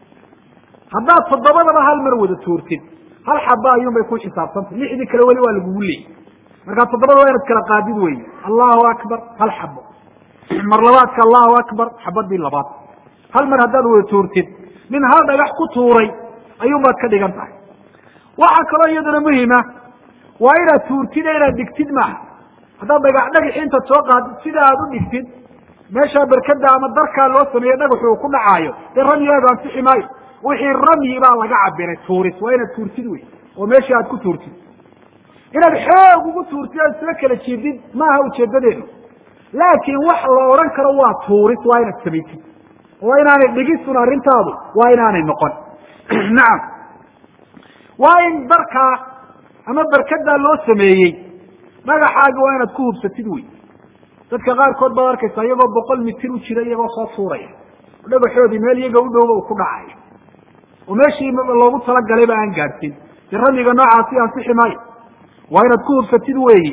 haddaad toddobadaba hal mar wada tuurtid hal xaba ayuun bay ku xisaabsantay lixdii kale weli waa lagugu leeyay markaa toddobada waa inaad kala qaadid weeye allahu akbar hal xabo mar labaadka allahu akbar xabadii labaad hal mar haddaad wada tuurtid nin hal dhagax ku tuuray ayuun baad ka dhigan tahay waxaa kaloo iyaduna muhima waa inaad tuurtid ee inaad dhigtid maaha haddaad dhagax dhagaxi intaad soo qaadid sida aad u dhigtid meeshaa berkada ama darkaa loo sameeye dhagaxu uu ku dhacaayo dee ramyigaagu ansixi maayo wixii ramyi baa laga cabiray tuuris waa inaad tuurtid wey oo meeshii aad ku tuurtid inaad xoog ugu tuurtid aad isla kala jiidid maaha ujeedadeedu laakiin wax la odhan karo waa tuuris waa inaad samaysid waa inaanay dhigisun arrintaadu waa inaanay noqon nacam waa in darkaa ama berkadaa loo sameeyey dhagaxaagi waa inaad ku hubsatid wey dadka qaarkood baad arkaysa iyagoo boqol mitir u jira iyagoo soo tuuraya dhagaxoodii meel iyaga u dhowba uu ku dhacaya oo meeshii loogu talagalayba aan gaadhsin dee ramyiga noocaasi ansixi maayo waa inaad ku hubsatid weeyi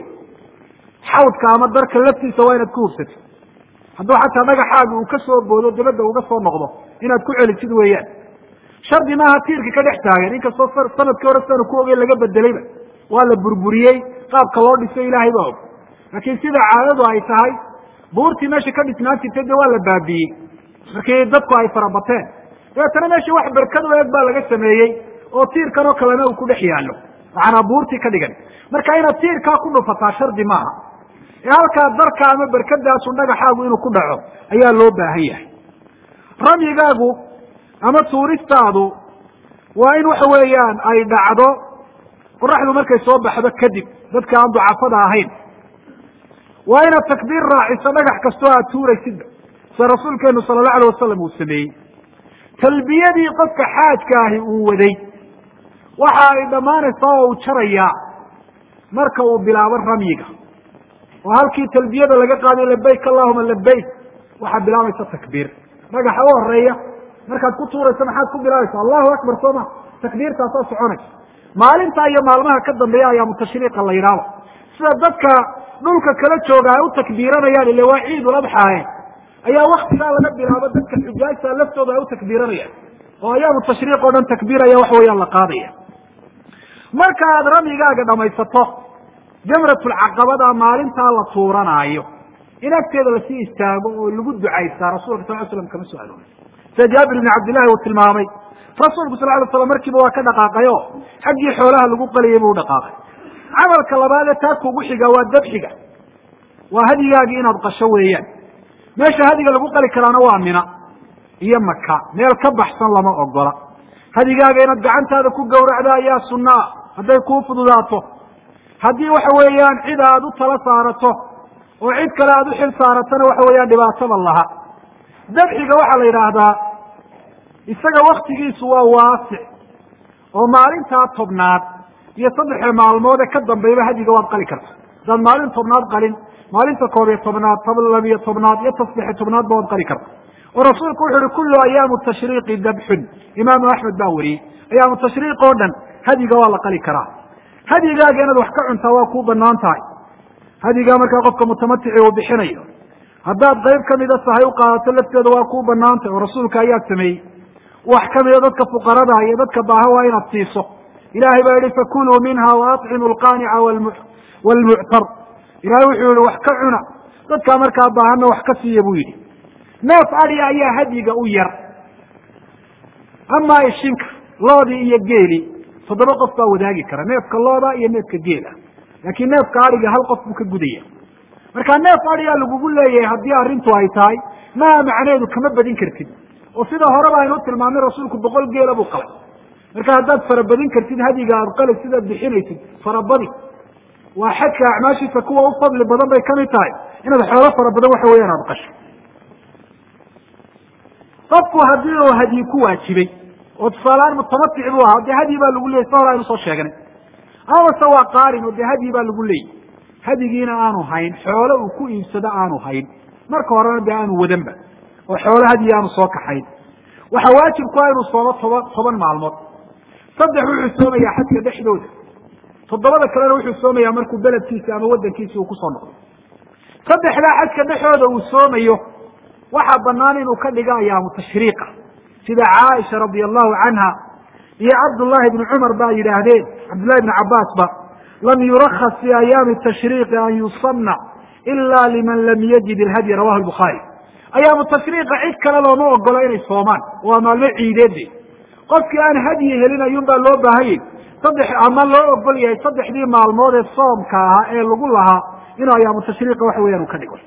xawdka ama darka laftiisa waa inaad ku hubsatid hadduu xataa dhagaxaaga uu ka soo boodo dabadda uga soo noqdo inaad ku celisid weeyaan shardi maaha tiirka ka dhex taagan inkastoo sanadkii hore sidaanu ku ogey laga bedelayba waa la burburiyey qaabka loo dhisay ilaahay baa og laakiin sida caadadu ay tahay buurtii meesha ka dhisnaan jirtay dee waa la baabiiyey markii dadku ay farabateen dabeetana meesha wax berkad u eeg baa laga sameeyey oo tiirkan oo kalena uu ku dhex yaallo macanaa buurtii ka dhigan marka inaad tiirkaa ku dhufataa shardi maaha ee halkaa darka ama berkadaasu dhagaxaagu inuu ku dhaco ayaa loo baahan yahay ramyigaagu ama tuuristaadu waa in waxa weeyaan ay dhacdo qoraxdu markay soo baxdo kadib dadka aan ducafada ahayn waa inaad takbiir raaciso dhagax kastoo aad tuuraysidba sida rasuulkeenu sala allahu alay wasalam uu sameeyey talbiyadii qofka xaajka ahi uu waday waxa ay dhammaanaysaa oo uu jarayaa marka uu bilaabo ramyiga oo halkii talbiyada laga qaadayo labayk allahuma labayk waxaa bilaabaysa takbiir dhagaxa u horeeya markaad ku tuurayso maxaad ku bilaabaysa allahu akbar soo ma takbiirtaasaa soconaysa maalintaa iyo maalmaha ka dambeeya ayaa mutashriiqa la yidhaahdo sida dadka dhulka kala jooga ay u takbiiranayaan ile waa ciidul adxaaye ayaa waktigaa laga bilaabo dadka xujaajta laftooda ay u takbiiranayaan oo ayaamu tashriiq oo dhan takbiir ayaa wax weeyaan la qaadaya marka aad ramyigaaga dhamaysato jamratulcaqabada maalintaa la tuuranaayo in agteeda lasii istaago oo lagu ducaystaa rasulka sal l slam kama soo aroori sida jaabir ibni cabdillahi uu tilmaamay rasuulku sal ly slam markiiba waa ka dhaqaaqay o xaggii xoolaha lagu qalayay buu dhaqaaqay camalka labaad ee taa kugu xiga waa dabxiga waa hadyigaagii inaad qasho weeyaan meesha hadiga lagu qali karaana waa mina iyo maka meel ka baxsan lama ogola hadigaaga inaad gacantaada ku gawracda ayaa sunnaa hadday kuu fududaato haddii waxa weeyaan cid aad u tala saarato oo cid kale aad u xil saaratona waxa weeyaan dhibaataba laha dabxiga waxaa la yidhaahdaa isaga waktigiisu waa waasic oo maalintaa tobnaad iyo saddexa maalmood ee ka dambayba hadiga waad qali karta haddaad maalin tobnaad qalin maalinta koob iyo tobnaad labiyo tobnaad iyo tasdexe tobnaadba waad qali karta oo rasuulku wuxu uhi kullu ayaamu tashriiqi dabxun imaamu axmed baa wariyey ayaamu tashriiq oo dhan hadiga waa la qali karaa hadigaaga inaad wax ka cuntaa waa kuu banaan tahay hadigaa markaa qofka mutamatici uu bixinayo haddaad qayb kamida sahay u qaadato lafteeda waa kuu banaan tahay oo rasuulka ayaa sameeyey wax kamida dadka fuqarada iyo dadka baaha waa inaad siiso ilahay baa yihi fakuluu minha waatcimu lqaanica wlmuctar ilahay wuxuu yihi wax ka cuna dadkaa markaa baahana wax ka siiya buu yidhi neef adya ayaa hadyiga u yar amaa ishinka loodii iyo geeli toddoba qof baa wadaagi kara neefka looda iyo neefka geela laakiin neefka adhiga hal qof buu ka gudaya marka neef adhigaa lagugu leeyahay haddii arrintu ay tahay maa macneedu kama badin kartid oo sida horeba aynu tilmaamay rasuulku boqol geela buu qalay marka haddaad farabadin kartid hadiga aad qali sidaad bixinaysid farabadi waa xajka acmaashiisa kuwa u fadli badan bay kamid tahay inaad xoolo fara badan waxa weeyaan aad qasho qofku haddii uu hadyi ku waajibay oo tusaaleaan mutamatic buu ahaa dee hadyi baa lagu leeyay sa hore aynu soo sheegnay amase waa qaarin oo dee hadyi baa lagu leeyay hadyigiina aanu hayn xoolo uu ku iibsado aanu hayn marka horena dee aanu wadanba oo xoolo hadyi aanu soo kaxayn waxaa waajib ku ah inuu soomo toban toban maalmood saddex wuxuu soomayaa xajka dhexdooda toddobada kalena wuxuu soomayaa markuu beledkiisi ama wadankiisi uu kusoo noqdo saddexdaa xajka dhexooda uu soomayo waxaa banaan inuu ka dhigo ayaamu tashriiqa sida caaisha radia allahu canha iyo cabdullahi bni cumar ba yidhaahdeen cabdullahi bni cabaas ba lam yurakas fi ayaami tashriiqi an yusanna ila liman lam yajid ilhadyi rawahu lbukhaari ayaamu tashriiqa cid kale looma ogolo inay soomaan waa maalmo ciideede qofkii aan hadyi helin ayuun baa loo baahanyay saddex ama loo ogol yahay saddexdii maalmood ee soomka ahaa ee lagu lahaa inuu ayaamu tashriiqa waxa weeyaan uu ka dhigo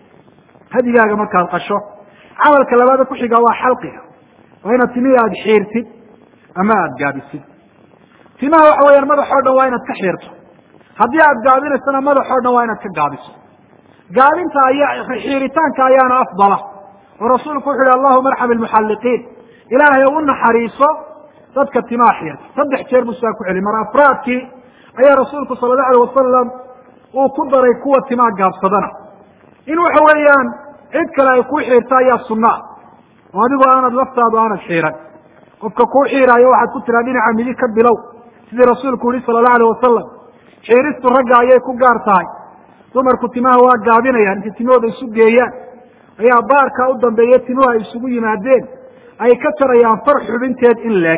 hadigaaga markaad qasho camalka labaada kuxiga waa xalqiga waa inaad timihii aada xiirtid ama aada gaabisid timaha waxa weyaan madaxoo dhan waa inaad ka xiirto haddii aad gaabinaysana madaxoo dhan waa inaad ka gaabiso gaabinta ayaa xiiritaanka ayaana afdala oo rasuulku wuxu uhi allahuma arxam ilmuxalliqiin ilaahay u naxariiso dadka timaha xiirta saddex jeer buu sidaa ku celi mar afraadkii ayaa rasuulku sala allahu alay wasalam uu ku daray kuwa timaha gaabsadana in waxa weeyaan cid kale ay kuu xiirta ayaa sunnaa oo adigoo aanad laftaadu aanad xiiran qofka kuu xiiraayo waxaad ku tiraa dhinaca midig ka bilow sidii rasuulku yihi sala allahu alayh wasalam xiiristu ragga ayay ku gaar tahay dumarku timaha waa gaabinayaan intay timahooda isu geeyaan ayaa baarka u dambeeya timuhu ay isugu yimaadeen ay ka jarayaan far xubinteed in leeg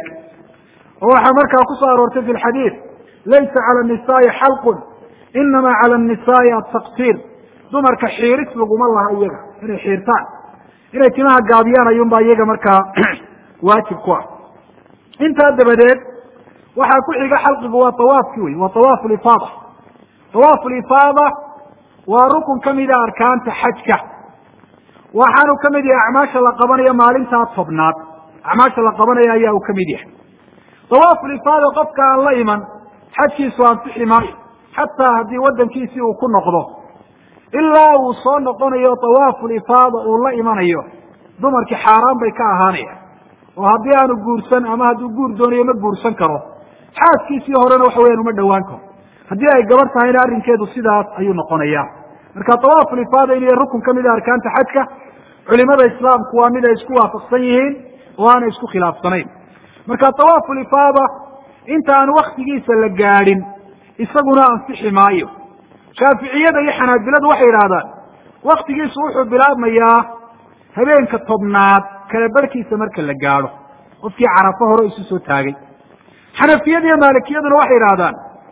oo waxaa markaa ku soo aroortay fi lxadiid laysa cala annisaai xalqun inama cala annisaai ataqsiir dumarka xiiris laguma laha iyaga inay xiirtaan inay timaha gaabiyaan ayuunbaa iyaga markaa waajib ku ah intaa dabadeed waxaa ku xiga xalqigu waa tawaafki wey waa tawaafu lifaada tawaafu lifaada waa rukun kamida arkaanta xajka waxaanu kamid yahay acmaasha la qabanayo maalintaa tobnaad acmaasha la qabanayo ayaa uu kamid yahay tawaafu lifaada qofka aan la iman xajkiisu ansixi maayo xataa haddii wadankiisii uu ku noqdo ilaa uu soo noqonayo tawaafu lifaada uu la imanayo dumarkii xaaraan bay ka ahaanayaan oo haddii aanu guursan ama hadduu guur doonayo ma guursan karo xaaskiisii horena waxa weyaan uma dhowaan karo haddii ay gabar tahayna arrinkeedu sidaas ayuu noqonaya marka tawaafu lifaada inuu yahay rukun kamid a arkaanta xajka culimada islaamku waa mid ay isku waafaqsan yihiin oo aanay isku khilaafsanayn marka tawaafu lifaada inta aan waktigiisa la gaadhin isaguna ansixi maayo shaaficiyada iyo xanaabiladu waxay yidhaahdaan waktigiisu wuxuu bilaabmayaa habeenka tobnaad kala barhkiisa marka la gaadho qofkii carafo hore isu soo taagay xanafiyada iyo maalikiyaduna waxay yidhahdaan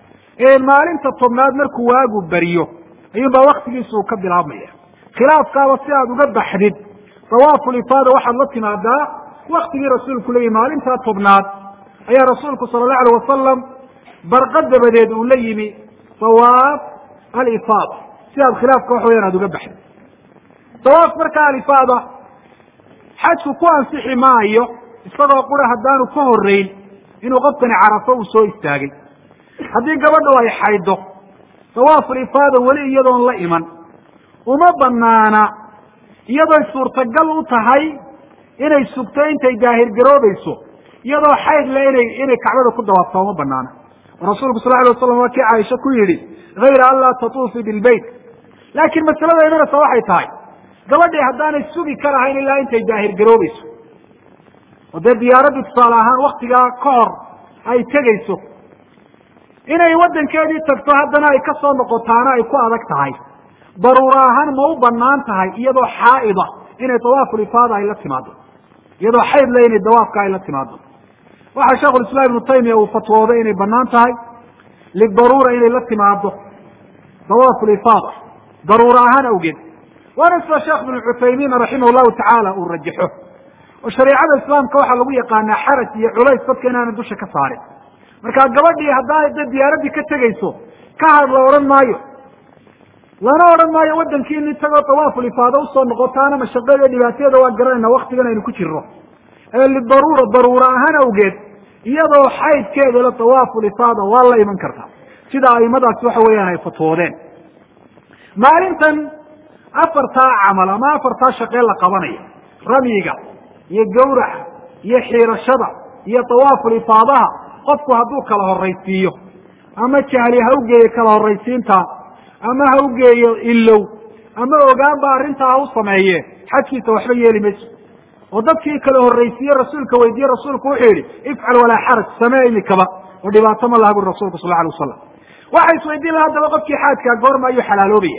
maalinta tobnaad markuu waagu beriyo ayuunbaa waktigiisa uu ka bilaabmaya khilaafkaaba si aad uga baxdid tawaafu lifaada waxaad la timaadaa waktigii rasuulku leeyihi maalintaa tobnaad ayaa rasuulku sala allahu alayh wasalam barqa dabadeed uu la yimi tawaaf alifaada si aad khilaafka waxa weyaan aad uga baxdid tawaaf marka alifaada xajku ku ansixi maayo isagoo qura haddaanu ka horreyn inuu qofkani carafo uu soo istaagay haddii gabadhu ay xayddo dawaaful ifaada weli iyadoon la iman uma banaana iyadooy suurtagal u tahay inay sugto intay daahirgaroobayso iyadoo xayd le inay inay kacbada ku dawaaftaa uma banaana oo rasuulku sal alay waslam waa kii caaisha ku yidhi hayra an laa tatuufi bilbeyt laakiin masalada imanaysa waxay tahay gabadhii haddaanay sugi ka lahayn ilaa intay daahirgaroobayso oo dee diyaaraddu tusaale ahaan waktigaa ka hor ay tegayso inay waddankeedii tagto haddana ay ka soo noqotaana ay ku adag tahay daruura ahaan ma u banaan tahay iyadoo xaa'ida inay dawaaful ifaada ay la timaado iyadoo xayd le inay dawaafka ay la timaado waxaa sheikhulislaam ibnu taymiya uu fatwooday inay banaan tahay lidaruura inay la timaado dawaaful ifaada daruura ahaan awgeed waana sida sheekh ibnu cuthaymiin raximah llahu tacaala uu rajaxo oo shareicada islaamka waxaa lagu yaqaanaa xaraj iyo culays dadka inaana dusha ka saarin marka gabadhii haddaa da diyaaraddii ka tegayso ka had la odhan maayo lana odhan maayo waddankiini tagoo dawaaful ifaada usoo noqotaana mashaqeeda dhibaateeda waa garanayna waktigan aynu ku jirno ee lidaruura daruura ahaan awgeed iyadoo xaydkeeda la dawaaful ifaada waa la iman kartaa sida aimadaasi waxa weeyaan ay fatwoodeen maalintan afartaa camal ama afartaa shaqee la qabanayo ramyiga iyo gawraca iyo xiirashada iyo dawaaful ifaadaha qofku hadduu kala horraysiiyo ama jahli ha ugeeyo kala horraysiinta ama ha ugeeyo ilow ama ogaanba arrintaa ha u sameeye xajkiisa waxba yeeli mayso oo dadkii kala horraysiiye rasuulka weydiiye rasuulku wuxuu yidhi ifcal walaa xaraj samee imikaba oo dhibaato ma laha buri rasulku sal alay wasalam waxa isweydiin laha haddaba qofkii xaajkaa goorma ayuu xalaaloobaya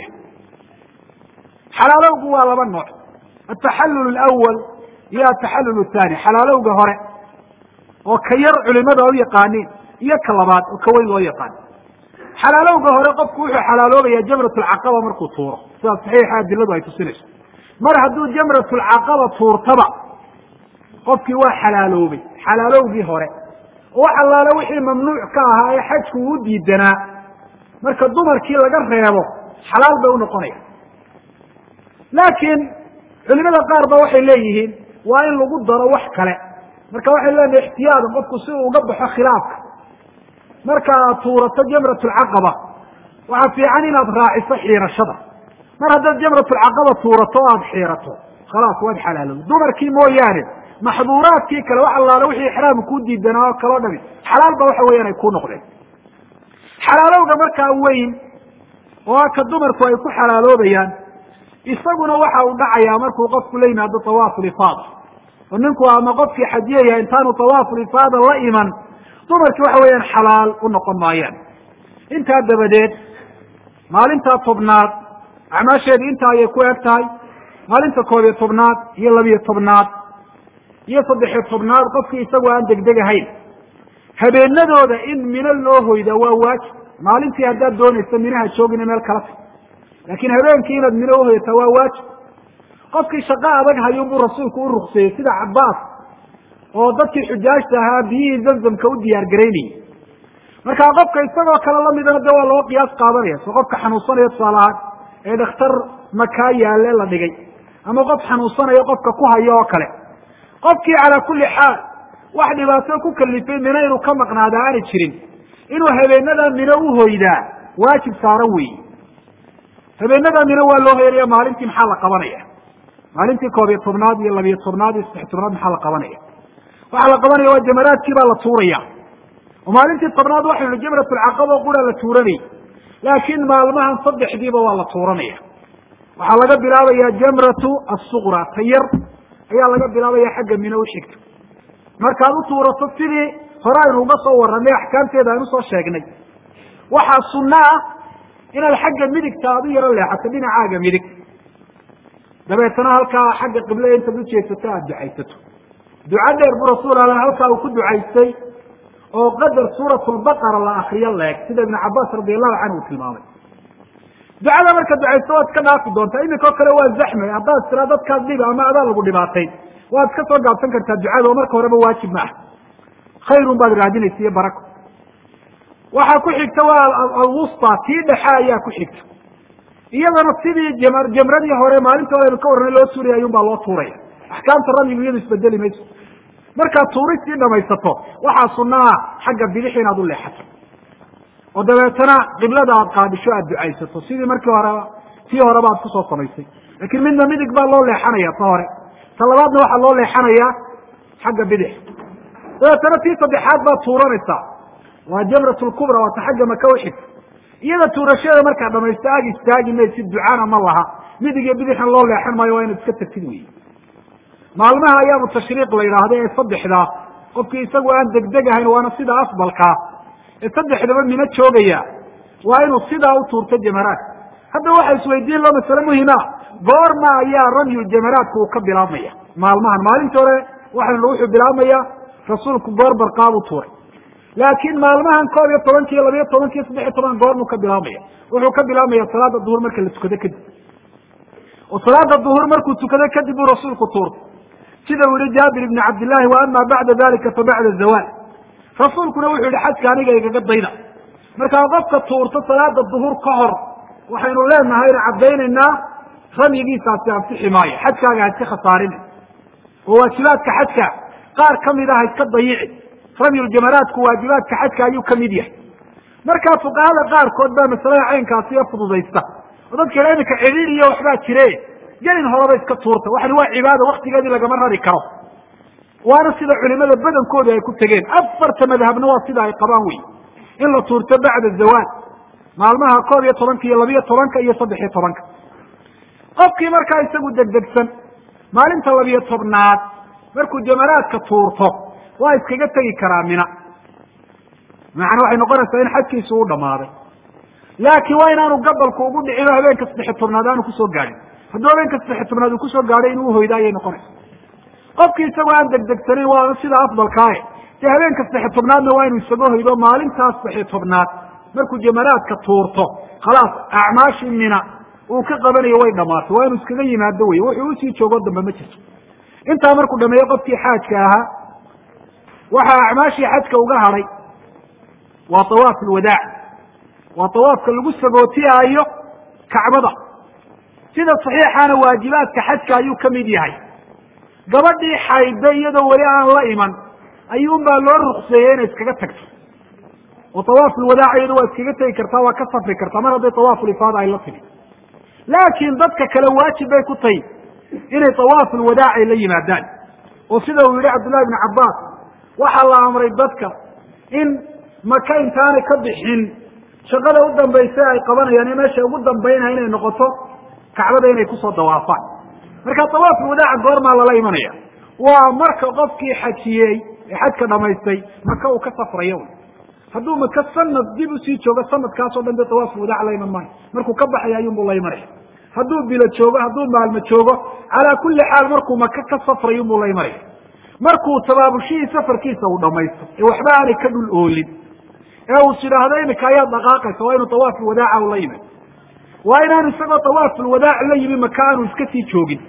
xalaalowgu waa laba nooc ataxallul alawal iyo ataxallul athani xalaalowga hore oo ka yar culimada u yaqaaniin iyo ka labaad oo ka weyn loo yaqaan xalaalowga hore qofku wuxuu xalaaloobaya jamratulcaqaba markuu tuuro sidaas saxiixa adiladu ay tusinayso mar hadduu jamratulcaqaba tuurtaba qofkii waa xalaaloobay xalaalowgii hore oo wax allaale wixii mamnuuc ka ahaa ee xajku uu diidanaa marka dumarkii laga reebo xalaal bay unoqonaya laakiin culimada qaar ba waxay leeyihiin waa in lagu daro wax kale marka waxay leenahay ixtiyaadan qofku si uu uga baxo khilaafka marka aad tuurato jamratulcaqaba waxaa fiican inaad raaciso xiirashada mar haddaad jamratulcaqaba tuurato o aada xiirato khalaas waad xalaalowday dumarkii mooyaane maxduuraadkii kale wax allaale wixii ixraam ku diidanaa oo kaloo dhami xalaal ba waxa weeyaan ay ku noqdeen xalaalowga markaa weyn oo aka dumarku ay ku xalaaloobayaan isaguna waxa uu dhacayaa markuu qofku la yimaado tawaaful ifaada oo ninku ama qofkii xajiyaya intaanu tawaaful ifaada la iman dumarkii waxa weeyaan xalaal u noqon maayaan intaa dabadeed maalintaa tobnaad acmaasheedu intaa ayay ku eg tahay maalinta koob iyo tobnaad iyo labiyo tobnaad iyo saddexiyo tobnaad qofkii isagoo aan degdeg ahayn habeenadooda in mino loo hoyda waa waajib maalintii haddaad doonayso minaha joogina meel kala tag laakiin habeenkii inaad mino uhoyata waa waajib qofkii shaqo adag hayuun buu rasuulku u rukseeyey sida cabaas oo dadkii xujaajta ahaa biyihii zamzamka u diyaar garaynayay marka qofka isagoo kale lamidana de waa loo qiyaas qaadanaya so qofka xanuunsanaya tusaale ahaan ee dhakhtar makaa yaale la dhigay ama qof xanuunsanayo qofka ku hayo oo kale qofkii calaa kulli xaal wax dhibaato ku kalifay mino inuu ka maqnaada aanay jirin inuu habeenadaa mino uhoydaa waajib saaran weyi habeenadaa mino waa loo hoyanaya maalintii maxaa la qabanaya maalintii koob iyo tobnaad iyo labiyo tobnaad iyo saddex tobnaad maxaa la qabanaya waxaa la qabanaya waa jamaraadkii baa la tuuraya oo maalintii tobnaad waxaynu hi jamratulcaqaba qura la tuuranayay laakiin maalmahan saddexdiiba waa la tuuranaya waxaa laga bilaabaya jamratu asuqra ta yar ayaa laga bilaabaya xagga mino uxigta markaad u tuurato sidii hore aynu uga soo warranay axkaamteeda aynu soo sheegnay waxaa sunno ah inaad xagga midigta aad u yaro leexato dhinacaaga midig dabeetana halkaa xagga qiblada intaad ujeedsato aada ducaysato duco dheer buu rasuul ala halkaa uu ku ducaystay oo qadar suurat lbaqara la akriyo leeg sida ibnu cabaas radi allahu canhu uu tilmaamay ducada marka ducaysto waad iska dhaafi doontaa imika o kale waa zaxme haddaad tiraa dadkaad dhiba ama adaa lagu dhibaatay waad iska soo gaabsan kartaa ducada oo marka horeba waajib ma ah khayrun baad raadinaysa iyo barako waxaa ku xigta waa alwusta tii dhexe ayaa ku xigta iyadana sidii jam jamradii hore maalinta hore aynu ka warranay loo tuuraya ayun baa loo tuuraya axkaamta ramyigu iyadu isbedeli mayso markaad tuuristii dhamaysato waxaa sunna ah xagga bidix inaad u leexato oo dabeetana qiblada aad qaadisho aad ducaysato sidii markii horeba tii horeba aad kusoo samaysay laakiin midna midig baa loo leexanaya ta hore ta labaadna waxaa loo leexanayaa xagga bidix dabeetana tii saddexaad baad tuuranaysaa waa jamrat lkubra waa ta xagga maka uxigta iyada tuurashada markaad dhamaysto ag istaagi maysid ducana ma laha midig iyo bidixna loo leexan maayo waa inaad iska tagtid wey maalmaha ayaamu tashriiq la yidhaahdo ee saddexdaa qofkii isagu aan degdeg ahayn waana sida afdalkaa ee saddexdaba mino joogaya waa inuu sidaa u tuurto jamaraadka hadda waxa isweydiin loo masale muhima goorma ayaa ramyu jamaraadka uu ka bilaabmaya maalmahan maalintii hore waxaynu wuxuu bilaabmaya rasuulku goor barqaabu tuuray laakiin maalmahan koob iyo tobankiiyo labayo tobankiiyo saddex iyo toban goormuu ka bilaabmaya wuxuu ka bilaabmaya salaada duhur marka la tukado kadib oo salaada duhur markuu tukado kadib buu rasuulku tuurtay sida uu yihi jaabir ibni cabdillahi wa ama bacda dalika fa bacda zawaal rasuulkuna wuxuu yihi xajka aniga igaga dayda markaa qofka tuurto salaada duhur ka hor waxaynu leenahayna caddaynaynaa ramyigiisaasi ansixi maayo xajkaaga ha iska khasaarina oo waajibaadka xajka qaar kamid ah ha iska dayici ramyuljamaraadku waajibaadka xajka ayuu kamid yahay markaa fuqahada qaarkood baa masalada caynkaasiyo fududaysta oo dadka ila iminka cidhiid iyo waxbaa jire gelin horeba iska tuurta waxani waa cibaada waktigeedii lagama rari karo waana sida culimada badankooda ay ku tegeen afarta madhabna waa sida ay qabaan wey in la tuurto bacda zawaal maalmaha koob iyo tobanka iyo labiyo tobanka iyo saddex iyo tobanka qofkii markaa isagu degdegsan maalinta labiyo tobnaad markuu jamaraadka tuurto waa iskaga tegi karaa mina macana waxay noqonaysaa in xajkiisu u dhamaaday laakiin waa inaanu gabalku ugu dhicino habeenka saddexiy tobnaad aanu kusoo gaadhin hadduu habeenka saddexiy tobnaad uu kusoo gaadhay inuu uhoyda ayay noqonaysa qofkii isagoo aan degdegsanayn waa sida afdalkaae dee habeenka saddexiy tobnaadna waa inuu isaga hoydo maalintaas saddexiy tobnaad markuu jamaraadka tuurto khalaas acmaashii mina uu ka qabanayo way dhamaatay waa inuu iskaga yimaado wey wuxuu usii joogo dambe ma jirto intaa markuu dhameeyo qofkii xaajka ahaa waxaa acmaashii xajka uga hadhay waa tawaaf alwadaac waa tawaafka lagu sagootiyaayo kacbada sida saxiixaana waajibaadka xajka ayuu ka mid yahay gabadhii xayda iyadoo weli aan la iman ayuunbaa loo rukseeyey inay iskaga tagto oo tawaaf ulwadaac iyadu waa iskaga tegi kartaa waa ka safri kartaa mar hadday tawaafulifaada ay la timi laakiin dadka kale waajib bay ku tahy inay tawaafulwadaac ay la yimaadaan oo sida uu yihi cabdullahi ibnu cabbaas waxaa la amray dadka in maka intaanay ka bixin shaqada u dambaysa ay qabanayaan ee meesha ugu dambaynaya inay noqoto kacbada inay kusoo dawaafaan marka tawaafulwadaaca goormaa lala imanaya waa marka qofkii xajiyey ee xajka dhamaystay maka uu ka safrayo hadduu maka sanad dib usii joogo sanadkaasoo dhan dee tawaafulwadaac la iman maayo markuu ka baxaya ayuunbuu la imanaya hadduu bilo joogo hadduu maalmo joogo calaa kulli xaal markuu maka ka safrayo unbuu la imanaya markuu tabaabushihii safarkiisa uu dhamaysto ee waxba aanay ka dhul oolin ee uu sidhaahdo imika ayaad dhaqaaqaysa waa inuu tawaafulwadaaca u la yimid waa inaanu isagoo tawaafulwadaac la yimi maka aanu iska sii joogin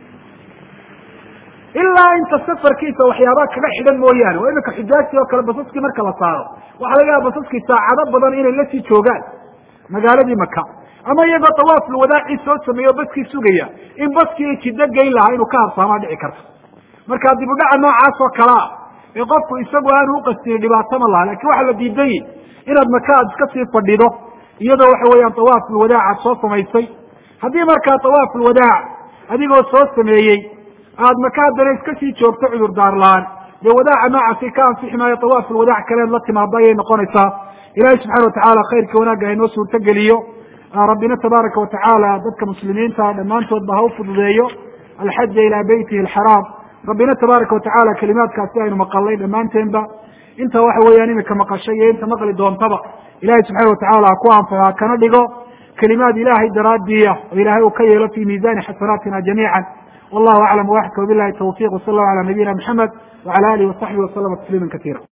ilaa inta safarkiisa waxyaabaa kaga xidhan mooyaane oo imika xujaajtii oo kale basaskii marka la saaro waxaa laga yaaba basaskii saacado badan inay la sii joogaan magaaladii maka ama iyagoo tawaafulwadaacii soo sameeyo baskii sugaya in baskii jiddo geyn lahaa inuu ka habsaamaa dhici karto marka dib udhaca noocaas oo kalea ee qofku isagu aanu uqastini dhibaato ma laha lakin waxaa la diidanyay inaad maka aad iska sii fadhido iyadoo waxa weeyaan tawaafulwadaac aad soo samaysay haddii markaa tawaafulwadaac adigoo soo sameeyey aad maka haddana iska sii joogto cudurdaar la-aan dee wadaaca noocaasi ka ansixi maayo tawaafulwadaac kaleed la timaado ayay noqonaysaa ilahi subxana watacaala khayrka wanaagga haynoo suurto geliyo rabbina tabaaraka watacaala dadka muslimiinta dhammaantoodba ha u fududeeyo alxaja ilaa beytihi alxaraam rabbina tabaaraka watacaala kelimaadkaasi aynu maqalnay dhammaanteenba inta waxa weeyaan imika maqashay iyo inta maqli doontaba ilahay subxaana watacaala ha ku anfaca kana dhigo kelimaad ilaahay daraadiya oo ilaahay uu ka yeelo fi miizani xasanaatina jamiica wallahu aclam waxka wabilahi tawfiq wsala allahu ala nabiyina maxamed wacala alihi wasaxbihi waslama tasliima kasiira